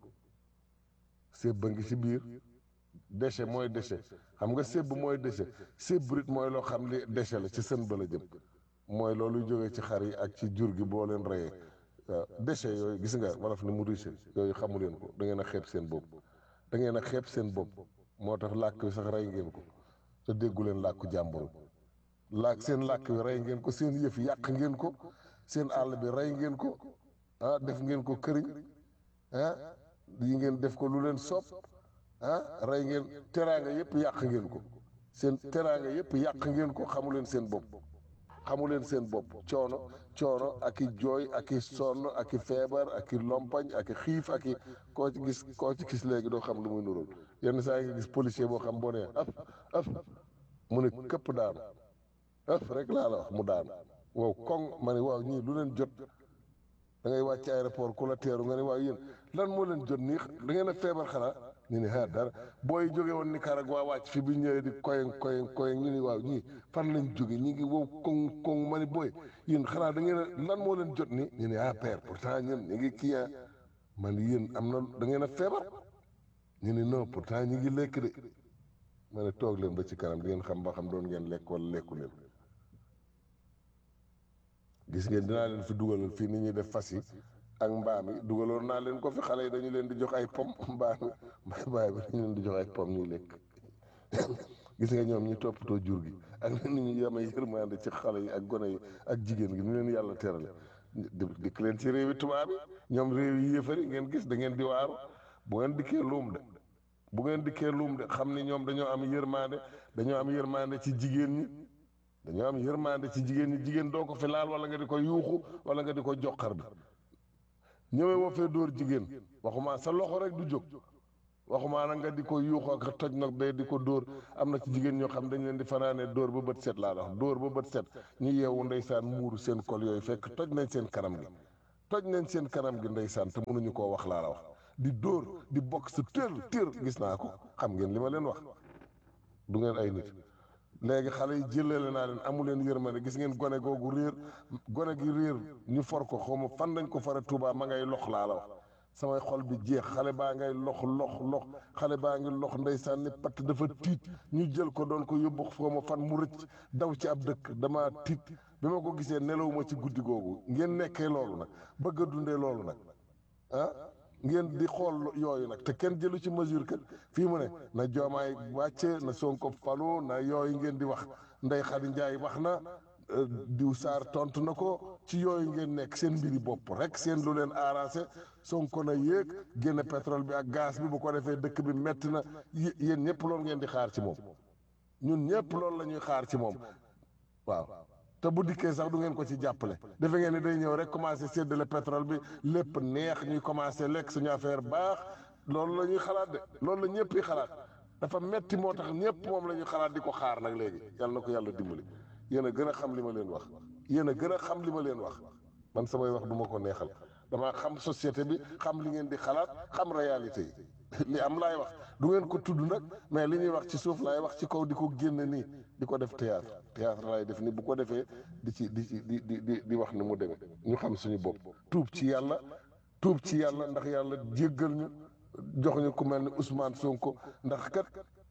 séb ba ngi ci biir déchet mooy déchet xam nga séb mooy déchet sébrit mooy loo xam li déchet la ci sën ba la jëm mooy loolu jógee ci xar yi ak ci jur gi boo leen reyee waaw déchet yooyu gis nga wolof ni mu riche yooyu xamu leen ko da ngeen a xeeb seen bopp da ngeen a xeeb seen bopp moo tax làkk wi sax rey ngeen ko te déggu leen làkku jàmbur làkk seen làkk wi rey ngeen ko seen yëf yàq ngeen ko seen àll bi rey ngeen ko ah def ngeen ko këriñ ah yi ngeen def ko lu leen soob ah rey ngeen teraanga yëpp yàq ngeen ko seen teraanga yëpp yàq ngeen ko xamu leen seen bopp xamu leen seen bopp coono coono ak i jooy ak i sonn ak i feebar ak i lompañ ak i xiif ak i koo ci gis koo ci gis léegi doo xam lu muy nuróol yenn saa yi nga gis policier boo xam boo nee af af mu ne këpp daanu af rek laa la wax mu daanu wow koŋ ma ne waaw ñii lu leen jot da ngay wàcc aéroport ku la teeru nga ne waaw yéen lan moo leen jot nii da ngeen a feebar xanaa ñu ne ah dara booy jóge woon Nicaragua wàcc fi bi ñëwee di koyeng koyeng koyeng ñu ne waaw ñii fan lañ jóge ñi ngi wow koŋ koŋ ma ne booy yéen xanaa da ngeen a lan moo leen jot nii ñu ne ah père pourtant ñun ñu ngi kii ah man yéen am na da ngeen a feebar ñu ne non pourtant ñu ngi lekk de ma ne toog leen ba ci kanam di ngeen xam ba xam doon ngeen lekk wala lekku leen gis ngeen dinaa leen fi dugalal fii ni ñuy def fas yi ak mbaam yi dugaloon naa leen ko fi xale yi dañu leen di jox ay pom mbaam yi mbaay bi dañu leen di jox ay pom ñuy lekk gis nga ñoom ñu toppatoo jur gi ak ni ñu yamee yërmande ci xale yi ak gone yi ak jigéen gi ni leen yàlla terale di dikk leen ci réewi tubaab yi ñoom réew yi yéefari ngeen gis da ngeen di waaru bu ngeen dikkee luum de bu ngeen dikkee luum de xam ni ñoom dañoo am yërmande dañoo am yërmande ci jigéen ñi dañoo am yërmande ci jigéen ñi jigéen doo ko fi laal wala nga di ko yuuxu wala nga di ko joxar bi ñëwee woo fee dóor jigéen waxumaa sa loxo rek du jóg waxumaa nag nga di ko yuuxu ak toj nag day di ko dóor am na ci jigéen ñoo xam dañ leen di fanaanee dóor ba bët set laa wax dóor ba bët set ñu yeewu ndeysaan muuru seen kol yooyu fekk toj nañ seen kanam gi toj nañ seen kanam gi ndeysaan te mënuñu koo wax laa la wax di dóor di bokk sa tër tër gis naa ko xam ngeen li ma leen wax du ngeen ay nit léegi xale yi jëlale naa leen amu leen yërmande gis ngeen gone googu réer gone gi réer ñu for ko xaw ma fan lañ ko fara Tuubaa ma ngay lox laa la wax samay xol bi jeex xale baa ngay lox lox lox xale baa ngi lox ndeysaan ni patt dafa tiit ñu jël ko doon ko yóbbu xaw ma fan mu rëcc daw ci ab dëkk dama tiit bi ma ko gisee nelawuma ci guddi googu ngeen nekkee loolu nag bëgg a dundee loolu nag ah ngeen di xool yooyu nag te kenn jëlu ci mesure kat fii mu ne na joomaay wàcce na Sonko falu na yooyu ngeen di wax Ndey Xadi Njaay wax na euh, diw Saar tontu na ko ci yooyu ngeen nekk seen mbiri bopp rek seen lu leen arrangé Sonko na yéeg génne pétrole bi ak gaz bi bu ko defee dëkk bi metti na yé- yéen ñëpp loolu ngeen di xaar ci moom ñun ñëpp loolu la ñuy xaar ci moom waaw te bu dikkee sax du ngeen ko ci jàppale defe ngeen ni day ñëw rek commencé séddale pétrole bi lépp neex ñuy commencé lekk suñu affaire baax loolu la ñuy xalaat de loolu la ñëpp yi xalaat dafa metti moo tax ñëpp moom la ñuy xalaat di ko xaar nag léegi yàlla na ko yàlla dimbali yéen a gën a xam li ma leen wax yéen a gën a xam li ma leen wax man samay wax du ma ko neexal dama xam société bi xam li ngeen di xalaat xam réalité yi li am laay wax du ngeen ko tudd nag mais li ñuy wax ci suuf laay wax ci kaw di ko génne nii di ko def théâtre théâtre laay def ni bu ko defee di ci di ci di di di di wax ni mu demee ñu xam suñu bopp tuub ci yàlla tuub ci yàlla ndax yàlla jéggal ñu jox ñu ku mel ni Ousmane Sonko ndax kat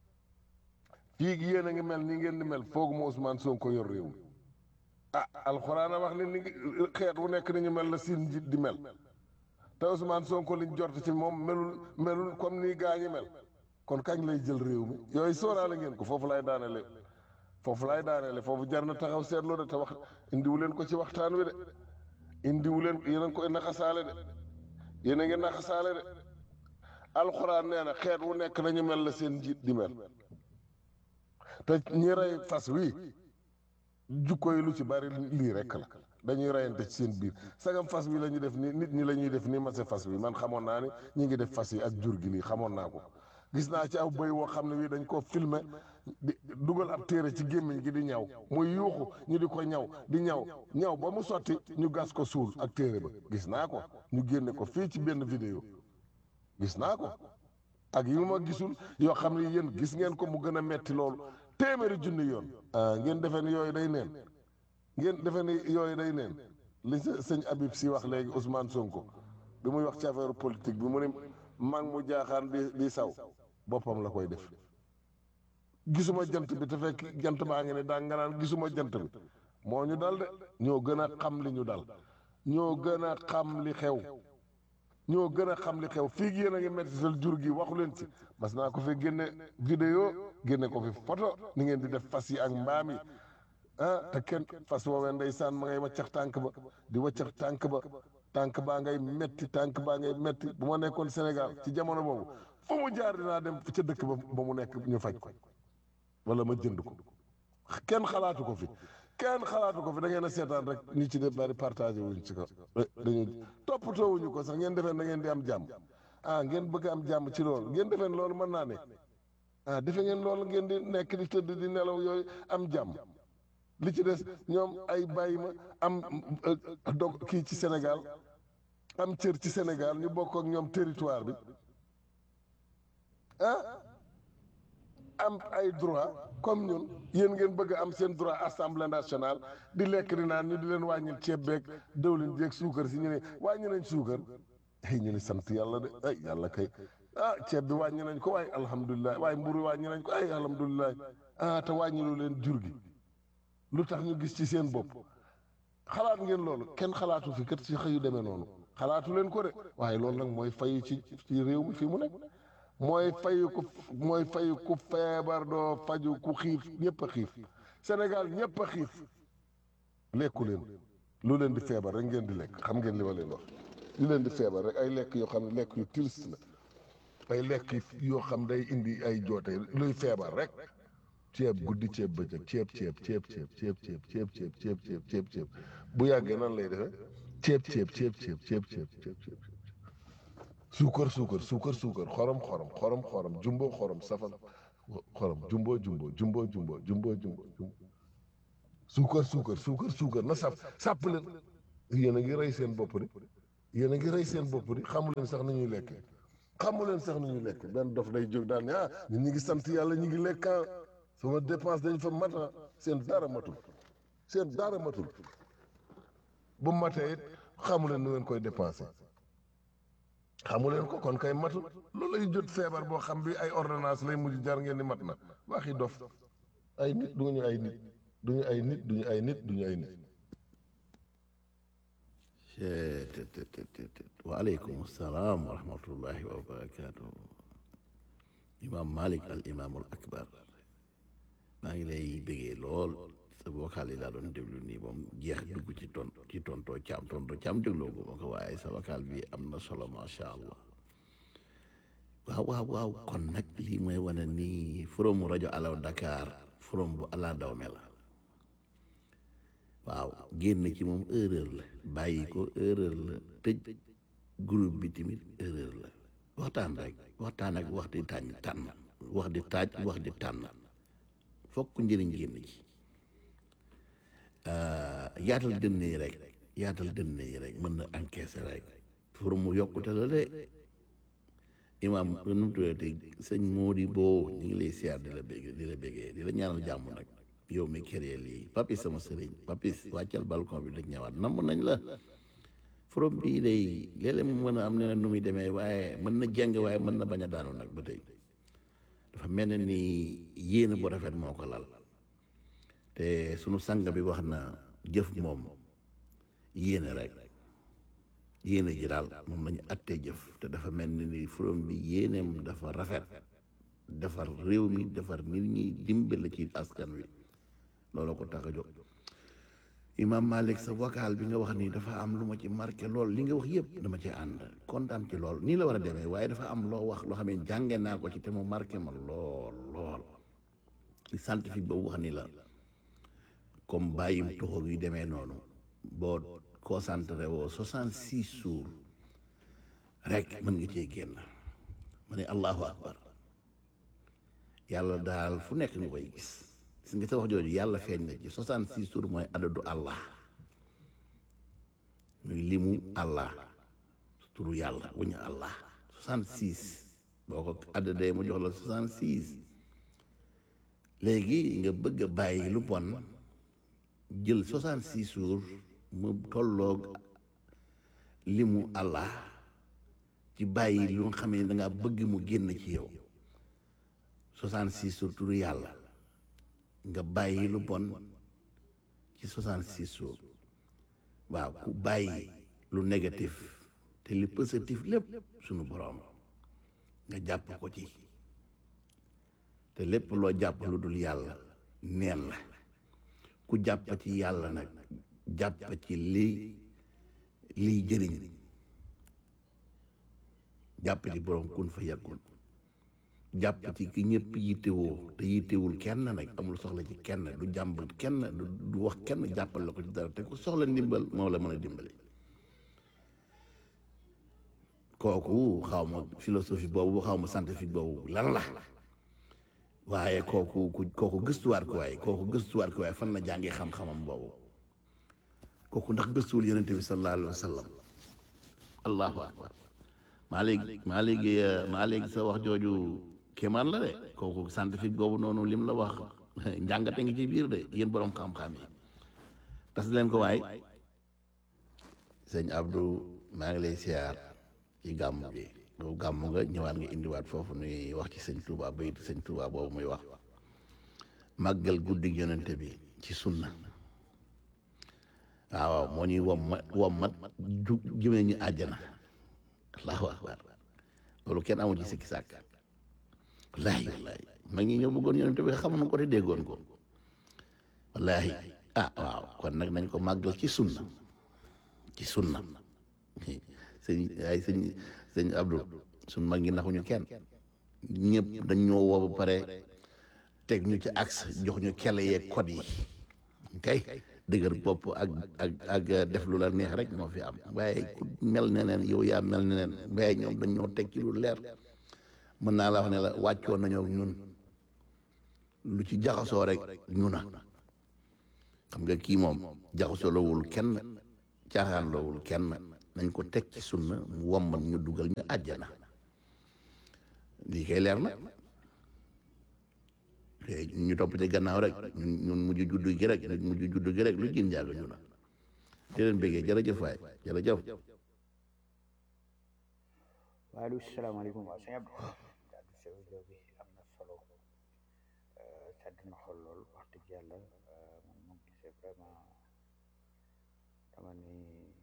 fii yéen a ngi mel ni ngeen di mel fooguma Ousmane Sonko yor réew mi ah alxuraan a wax ni ni ngi xeet wu nekk ni ñu mel la siin njiit di mel te Ousmane Sonko liñ jort ci moom melul melul comme nii gaa ñi mel kon kañ lay jël réew mi yooyu sóoraale ngeen ko foofu lay daanele foofu lay daanele foofu jar na taxaw seetlu de te wax indiwu leen ko ci waxtaan wi de indiwu leen yéen a ngi koy naxasaale de yéen a ngi naxasaale de alxuraan nee na xeet wu nekk nañu mel la seen njiit di mel te ñi rey fas wi jukko yi lu ci bari lii rekk la dañuy reyante ci seen biir sagam fas wi la ñuy def ni nit ñi la ñuy def ni mase fas wi man xamoon naa ni ñi ngi def fas yi ak jur gi lii xamoon naa ko gis naa ci aw bëy woo xam ne wi dañ koo filmer di dugal ab téere ci gémmiñ gi di ñaw muy yuuxu ñu di ko ñaw di ñaw ñaw ba mu sotti ñu gas ko suul ak téere ba gis naa ko ñu génne ko fii ci benn vidéo gis naa ko ak yu ma gisul yoo xam ne yéen gis ngeen ko mu gën a metti loolu téeméeri junni yoon ah ngeen defee ni yooyu day neen ngeen defee ni yooyu day neen li sa sëñ Habib si wax léegi Ousmane Sonko bi muy wax ci affaire politique bi mu ne mag mu jaaxaan di di saw boppam la koy def gisuma jant bi te fekk jant baa ngi ne daa nga naan gisuma jant bi moo ñu dal de ñoo gën a xam li ñu dal ñoo gën a xam li xew ñoo gën a xam li xew fii gi yéen a ngi mettital jur gi waxu leen ci mas naa ko fi génne vidéo génne ko fi photo ni ngeen di def fas yi ak mbaam yi ah te kenn fas woowee ndeysaan ma ngay waccax tànk ba di waccax tànk ba tànk baa ngay metti tànk baa ngay metti bu ma nekkoon Sénégal ci jamono boobu fu mu jaar dinaa dem ca dëkk ba ba mu nekk ñu faj ko wala ma jënd ko kenn xalaatu ko fi kenn xalaatu ko fi da ngeen a seetaan rek ñi ci def bari partagé wuñ ci ko dañu toppatoo wuñu ko sax ngeen defeen da ngeen di am jàmm ah ngeen bëgg am jàmm ci loolu ngeen defeen loolu mën naa ne ah defe ngeen loolu ngeen di nekk di tëdd di nelaw yooyu am jàmm li ci des ñoom ay bàyyi ma am dog kii ci Sénégal am cër ci Sénégal ñu bokk ak ñoom territoire bi ah am ay droit comme ñun yéen ngeen bëgg a am seen droit assemblée nationale di lekk di naan ñu di leen wàññil ceeb beeg dëwlin jeeg suukar si ñu ne wàññi nañ suukar ay ñu ne sant yàlla de ay yàlla kay ah ceeb bi wàññi nañ ko waaye alhamdulilah waaye mburu wàññi nañ ko ay alhamdulilah ah te wàññilu leen jur gi lu tax ñu gis ci seen bopp xalaat ngeen loolu kenn xalaatu fi kat ci xëyu demee noonu xalaatu leen ko de waaye loolu nag mooy fayu ci ci réew mi fii mu nekk mooy fayu ku mooy fayu ku feebar doo faju ku xiif ñëpp a xiif Sénégal ñëpp a xiif lekku leen lu leen di feebar rek ngeen di lekk xam ngeen li ma leen wax lu leen di feebar rek ay lekk yoo xam ne lekk yu triste la ay lekk yoo xam day indi ay joote luy feebar rek ceeb guddi ceeb bëccëg ceeb ceeb ceeb ceeb ceeb ceeb ceeb ceeb ceeb ceeb ceeb ceeb bu yàggee nan lay defee ceeb ceeb ceeb ceeb ceeb ceeb ceeb ceeb suukar suukar suukar suukar xorom xorom xorom xorom jumbo xorom safal xorom jumbo jumbo jumbo jumbo jumbo jumbo jumbo suukar suukar suukar suukar na saf sàpp leen yéen a ngi rey seen bopp de yéen a ngi rey seen bopp di xamu leen sax nu ñuy lekke xamu leen sax nu ñuy lekk benn dof day jóg daal ne ah ñun ñu ngi sant yàlla ñu ngi lekk ah sama dépense dañ fa mat ah seen dara matul seen dara matul bu matee it xamu leen nu ngeen koy dépensé xamu leen ko kon kay matul loolu lay jot feebar boo xam bi ay ordonnance lay mujj jar ngeen di mat na waxi dof ay nit duñu ay nit duñu ay nit duñu ay nit duñu ay nit waaleykum salaam wa rahmatullahi wa barakaatu imam malik al imaamul akbar maa ngi lay bëggee lool sa vocal yi laa doon déglu nii moom jeex dugg ci ton ci tontoo caam tontoo caam dégloo ko ma ko waaye sa vocal bi am na solo macha allah waaw waaw waaw kon nag lii mooy wane nii forum rajo alaw Dakar forum bu ala dawme la waaw génn ci moom erreur la bàyyi ko erreur la tëj groupe bi tamit erreur la waxtaan rek waxtaan ak wax di tànn tànn wax di taaj wax di tànn fokk njëriñ génn ci yaatal dënn yi rek yaatal dënn yi rek mën na encaisser rek pour mu yokkute la de imaam nu mu tuddati sëñ Mody Bo ñu ngi lay siyaar di la bégg di la béggee di la ñaanal jàmm nag yow mi këree lii papis sama sëriñ papis wàccal balcon bi dañ ñëwaat namm nañ la forom bii day léeg-léeg mu mën a am ne nu muy demee waaye mën na jeng waaye mën na bañ a daanu nag ba tey dafa mel ne ni yéene bu rafet moo ko lal te sunu sang bi wax na jëf moom yéene rek yéene ji daal moom lañu attee jëf te dafa mel ni ni forom bi yéeneem dafa rafet defar réew mi defar nit ñi dimbale ci askan wi loolu ko tax a jóg imam Malik sa vocal bi nga wax nii dafa am lu ma ci marqué lool li nga wax yëpp dama ci ànd kontaan ci lool nii la war a demee waaye dafa am loo wax loo xam ne jànge naa ko ci te mu marqué ma lool lool li scientifique boobu wax ni la comme bàyyim toxo yu demee noonu boo concentré woo soixante six jours rek mën nga cee génn ma ne allahu akbar yàlla daal fu nekk nga koy gis gis nga sa wax jooju yàlla feeñ na ci soixante six jours mooy adadu allah muy limu allah turu yàlla wuñu allah soixante six boo ko addadee mu jox la soixante six léegi nga bëgg a bàyyi lu bon jël soixante six jours mu tolloog limu allah ci bàyyi lu nga xam ne da ngaa bëgg mu génn ci yow soixante six jours turu yàlla nga bàyyi lu bon ci soixante six jours waaw ku bàyyi lu négatif te li positif lépp sunu boroom nga jàpp ko ci te lépp loo jàpp lu dul yàlla neen la ku jàpp ci yàlla nag jàpp ci li liy jëriñ jàpp ci boroom kun fa yàggul jàpp ci ki ñëpp yittewoo te yittewul kenn nag amul soxla ci kenn du jàmbat kenn du wax kenn jàppal la ko ci dara te ku soxla ndimbal moo la mën a dimbali kooku xaw ma philosophie boobu xaw ma scientifique boobu lan la waaye kooku kooku gëstuwaat ko waaye kooku gëstuwaat ko waaye fan la jàngee xam-xamam boobu kooku ndax gëstuwul yonente bi sallallahu alayhi wa sallam allahu akbar maa léegi maa léegi maa léegi sa wax jooju kéemaan la de kooku scientifique boobu noonu lim la wax njàngate ngi ci biir de yéen borom xam-xam yi tas leen ko waay sëñ Abdou maa ngi lay siyaar ci gàmm bi boobu gàmm nga ñëwaat nga indiwaat foofu nuy wax ci sëñ Touba bayit sëñ Touba boobu muy wax màggal guddi yonente bi ci sunna waaw moo ñuy wommat wommat ju jëmee ñu àjjana allahu akbar loolu kenn amul ci sikki sàkk wallaahi wallaahi mag ñi ñoo bëggoon yonente bi xam na ko te déggoon ko wallaahi ah waaw kon nag nañ ko màggal ci sunna ci sunna sëñ ay sëñ sëñ Abdou suñ mag ñi naxuñu kenn ñëpp dañ ñoo woo ba pare teg ñu ci axe jox ñu kele yeeg code yi kay dëgër bopp ak ak ak def lu la neex rek moo fi am waaye ku mel neneen yow yaa mel neneen waaye ñoom dañ ñoo teg ci lu leer mën naa la wax ne la wàccoon nañoo ñun lu ci jaxasoo rek ñu na xam nga kii moom jaxasoo lawul kenn caaxaan lawul kenn nañ ko teg ci sunna mu wommal ñu dugal ñu àjjana lii kay leer na te ñu topp ci gannaaw rek ñun ñun mujj juddu gi rek ñun mujj juddu gi rek lu jin jaaga ñu na di leen bëggee jërëjëf waay jërëjëf waaleykum salaamaaleykum waaw sëñ Abdou kaddu sew jow bi am na solo sedd na xol lool wax dëgg yàlla man moom gisee vraiment dama ni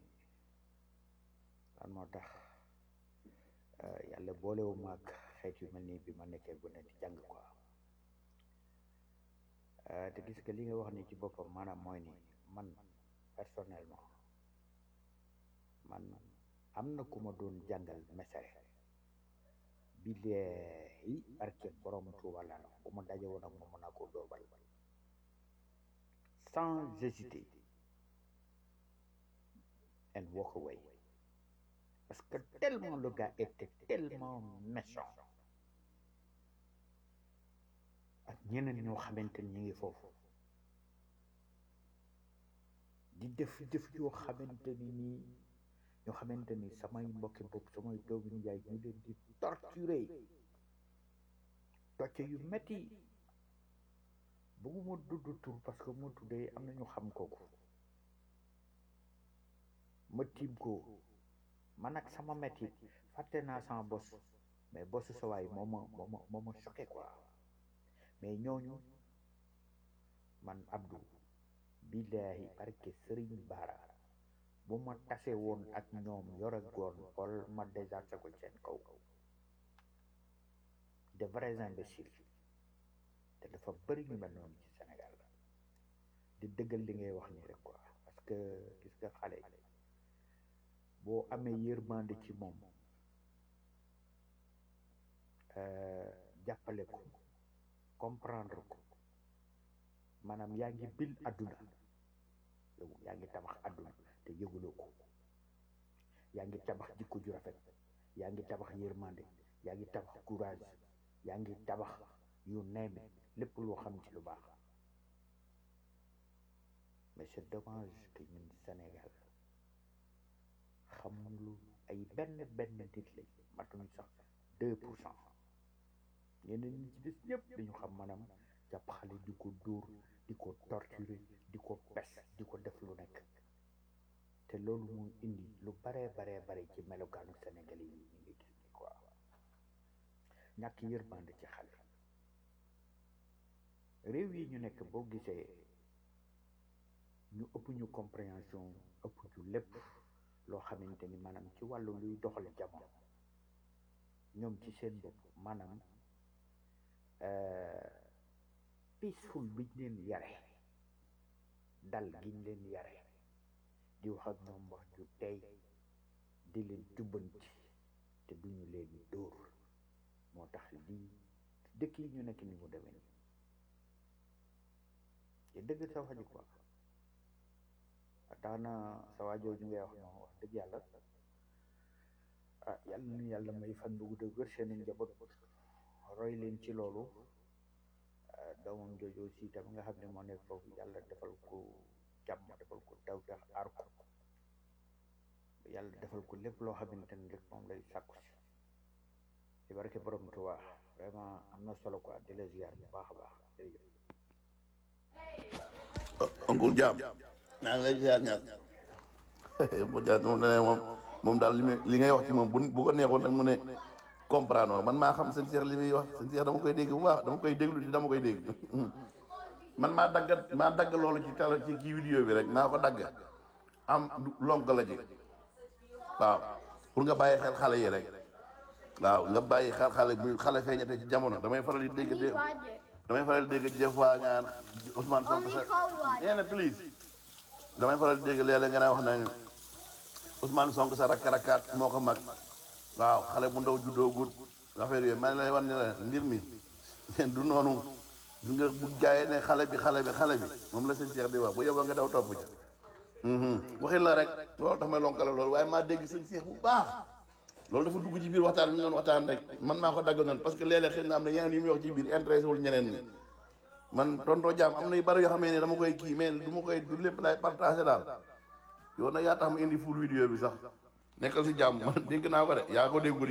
lan moo tax yàlla boolewu maag xeet yu mel nii bi ma nekkee bu ne di jàng quoi te gis nga li nga wax ni ci boppam maanaam mooy ni man personnellement man am na ku ma doon jàngal mesere bi leeyi barke borom Tuuba la bu ma daje woon ak moom mën naa koo dóor bal sans hésiter and walk away parce que tellement le gars était tellement méchant ak ñeneen ñoo xamante ni ñu ngi foofu di def jëf yoo xamante ni nii ñoo xamante ni samay mbokki bopp samay doomu njaay ñu leen di torturer tocce yu metti bëgguma dudd tur parce que moo tuddee am na ñu xam kooku ma tiim ko man ak sama metti fàtte naa sama bos mais bosu sa waay moo ma moo ma moo ma choqué quoi mais ñooñu man Abdou billaahi barke Sëriñ Baara bu ma tase woon ak ñoom yore goon xool ma désarté ko seen kaw de vrais imbéciles te dafa bëri ñu mel noonu ci Sénégal di dëggal li ngay wax nii rek quoi parce que gis nga xale boo amee yërmande ci moom jàppale ko comprendre ko maanaam yaa ngi bil àdduna yow yaa ngi tabax àdduna te yëguloo ko yaa ngi tabax jikko ju rafet yaa ngi tabax yërmande yaa ngi tabax courage yaa ngi tabax yu neeme lépp loo xam ci lu baax mais c'est dommage que ñun Sénégal xamulu ay benn benn nit lañ matuñ sax deux pour cent ñeneen ñi ci des ñëpp dañu xam maanaam jàpp xale di ko dóor di ko torturer di ko pes di ko def lu nekk te loolu mooy indi lu baree baree bare ci melokaanu Sénégal yi ñu ngi gis ni quoi ñàkk yërmande ci xale réew yi ñu nekk boo gisee ñu ëpp ñu compréhension ëpp ñu lépp loo xamante ni maanaam ci wàllu luy doxal jamono ñoom ci seen bopp maanaam peaceful biñ leen yare dal giñ leen yare di wax ak ñoom wax ju tey di leen jubbanti te duñu leen dóor moo tax lii dëkk yi ñu nekk ni mu demee nii te dëgg sa wax ji quoi tax na sa waajoo ñu ngay wax noonu wax dëgg yàlla ah yàlla na yàlla may fan bu gudd wér seen njaboot roy leen ci loolu doomam jooju aussi tam nga xam ne moo nekk foofu yàlla defal ko jàmm defal ko taw tax aar ko yàlla defal ko lépp loo xamante ne rek moom lay sàkku si ci barke borom Tuubaa vraiment am na solo quoi di la ziar bu baax a baax jërëjëf oncle Jaam naa ngi lay ziar ñaar mu jaar moom ne moom moom daal li muy li ngay wax ci moom bu bu ko neexoon nag mu ne comprendre man maa xam seen seex li muy wax seen seex dama koy dégg bu baax dama koy déglu di dama koy dégg man maa dagg maa dagg loolu ci tele ci kii vidéo bi rek maa ko dagg am lonk la ci waaw pour nga bàyyi xel xale yi rek waaw nga bàyyi xel xale bu xale feeñate ci jamono damay faral di dégg dé damay faral di dégg des fois nga naan Ousmane Sonko sa nee na please damay faral di dégg léeg-léeg nga naa wax nañu Ousmane Sonko sa rakk rakkaat moo ko mag waaw xale bu ndaw juddoo gut affaire yooyu man lay wan ne la mbir mi du noonu du nga bu jaayee ne xale bi xale bi xale bi moom la seen Cheikh di wax bu yeboo nga daw topp ca waxin la rek loolu tax may lonkale loolu waaye maa dégg seen Cheikh bu baax loolu dafa dugg ci biir waxtaan bi ñu doon waxtaan rek man maa ko dagg noonu parce que léeg-léeg xëy na am na yeneen yu muy wax ci biir intéressé wul ñeneen ñi man tonton Jaam am na yu bari yoo xam ne dama koy kii mais du ma koy du lépp laay partagé daal yow nag yaa tax ma indi full vidéo bi sax nekkal si jàmm man dégg naa ko de yaa ko déggul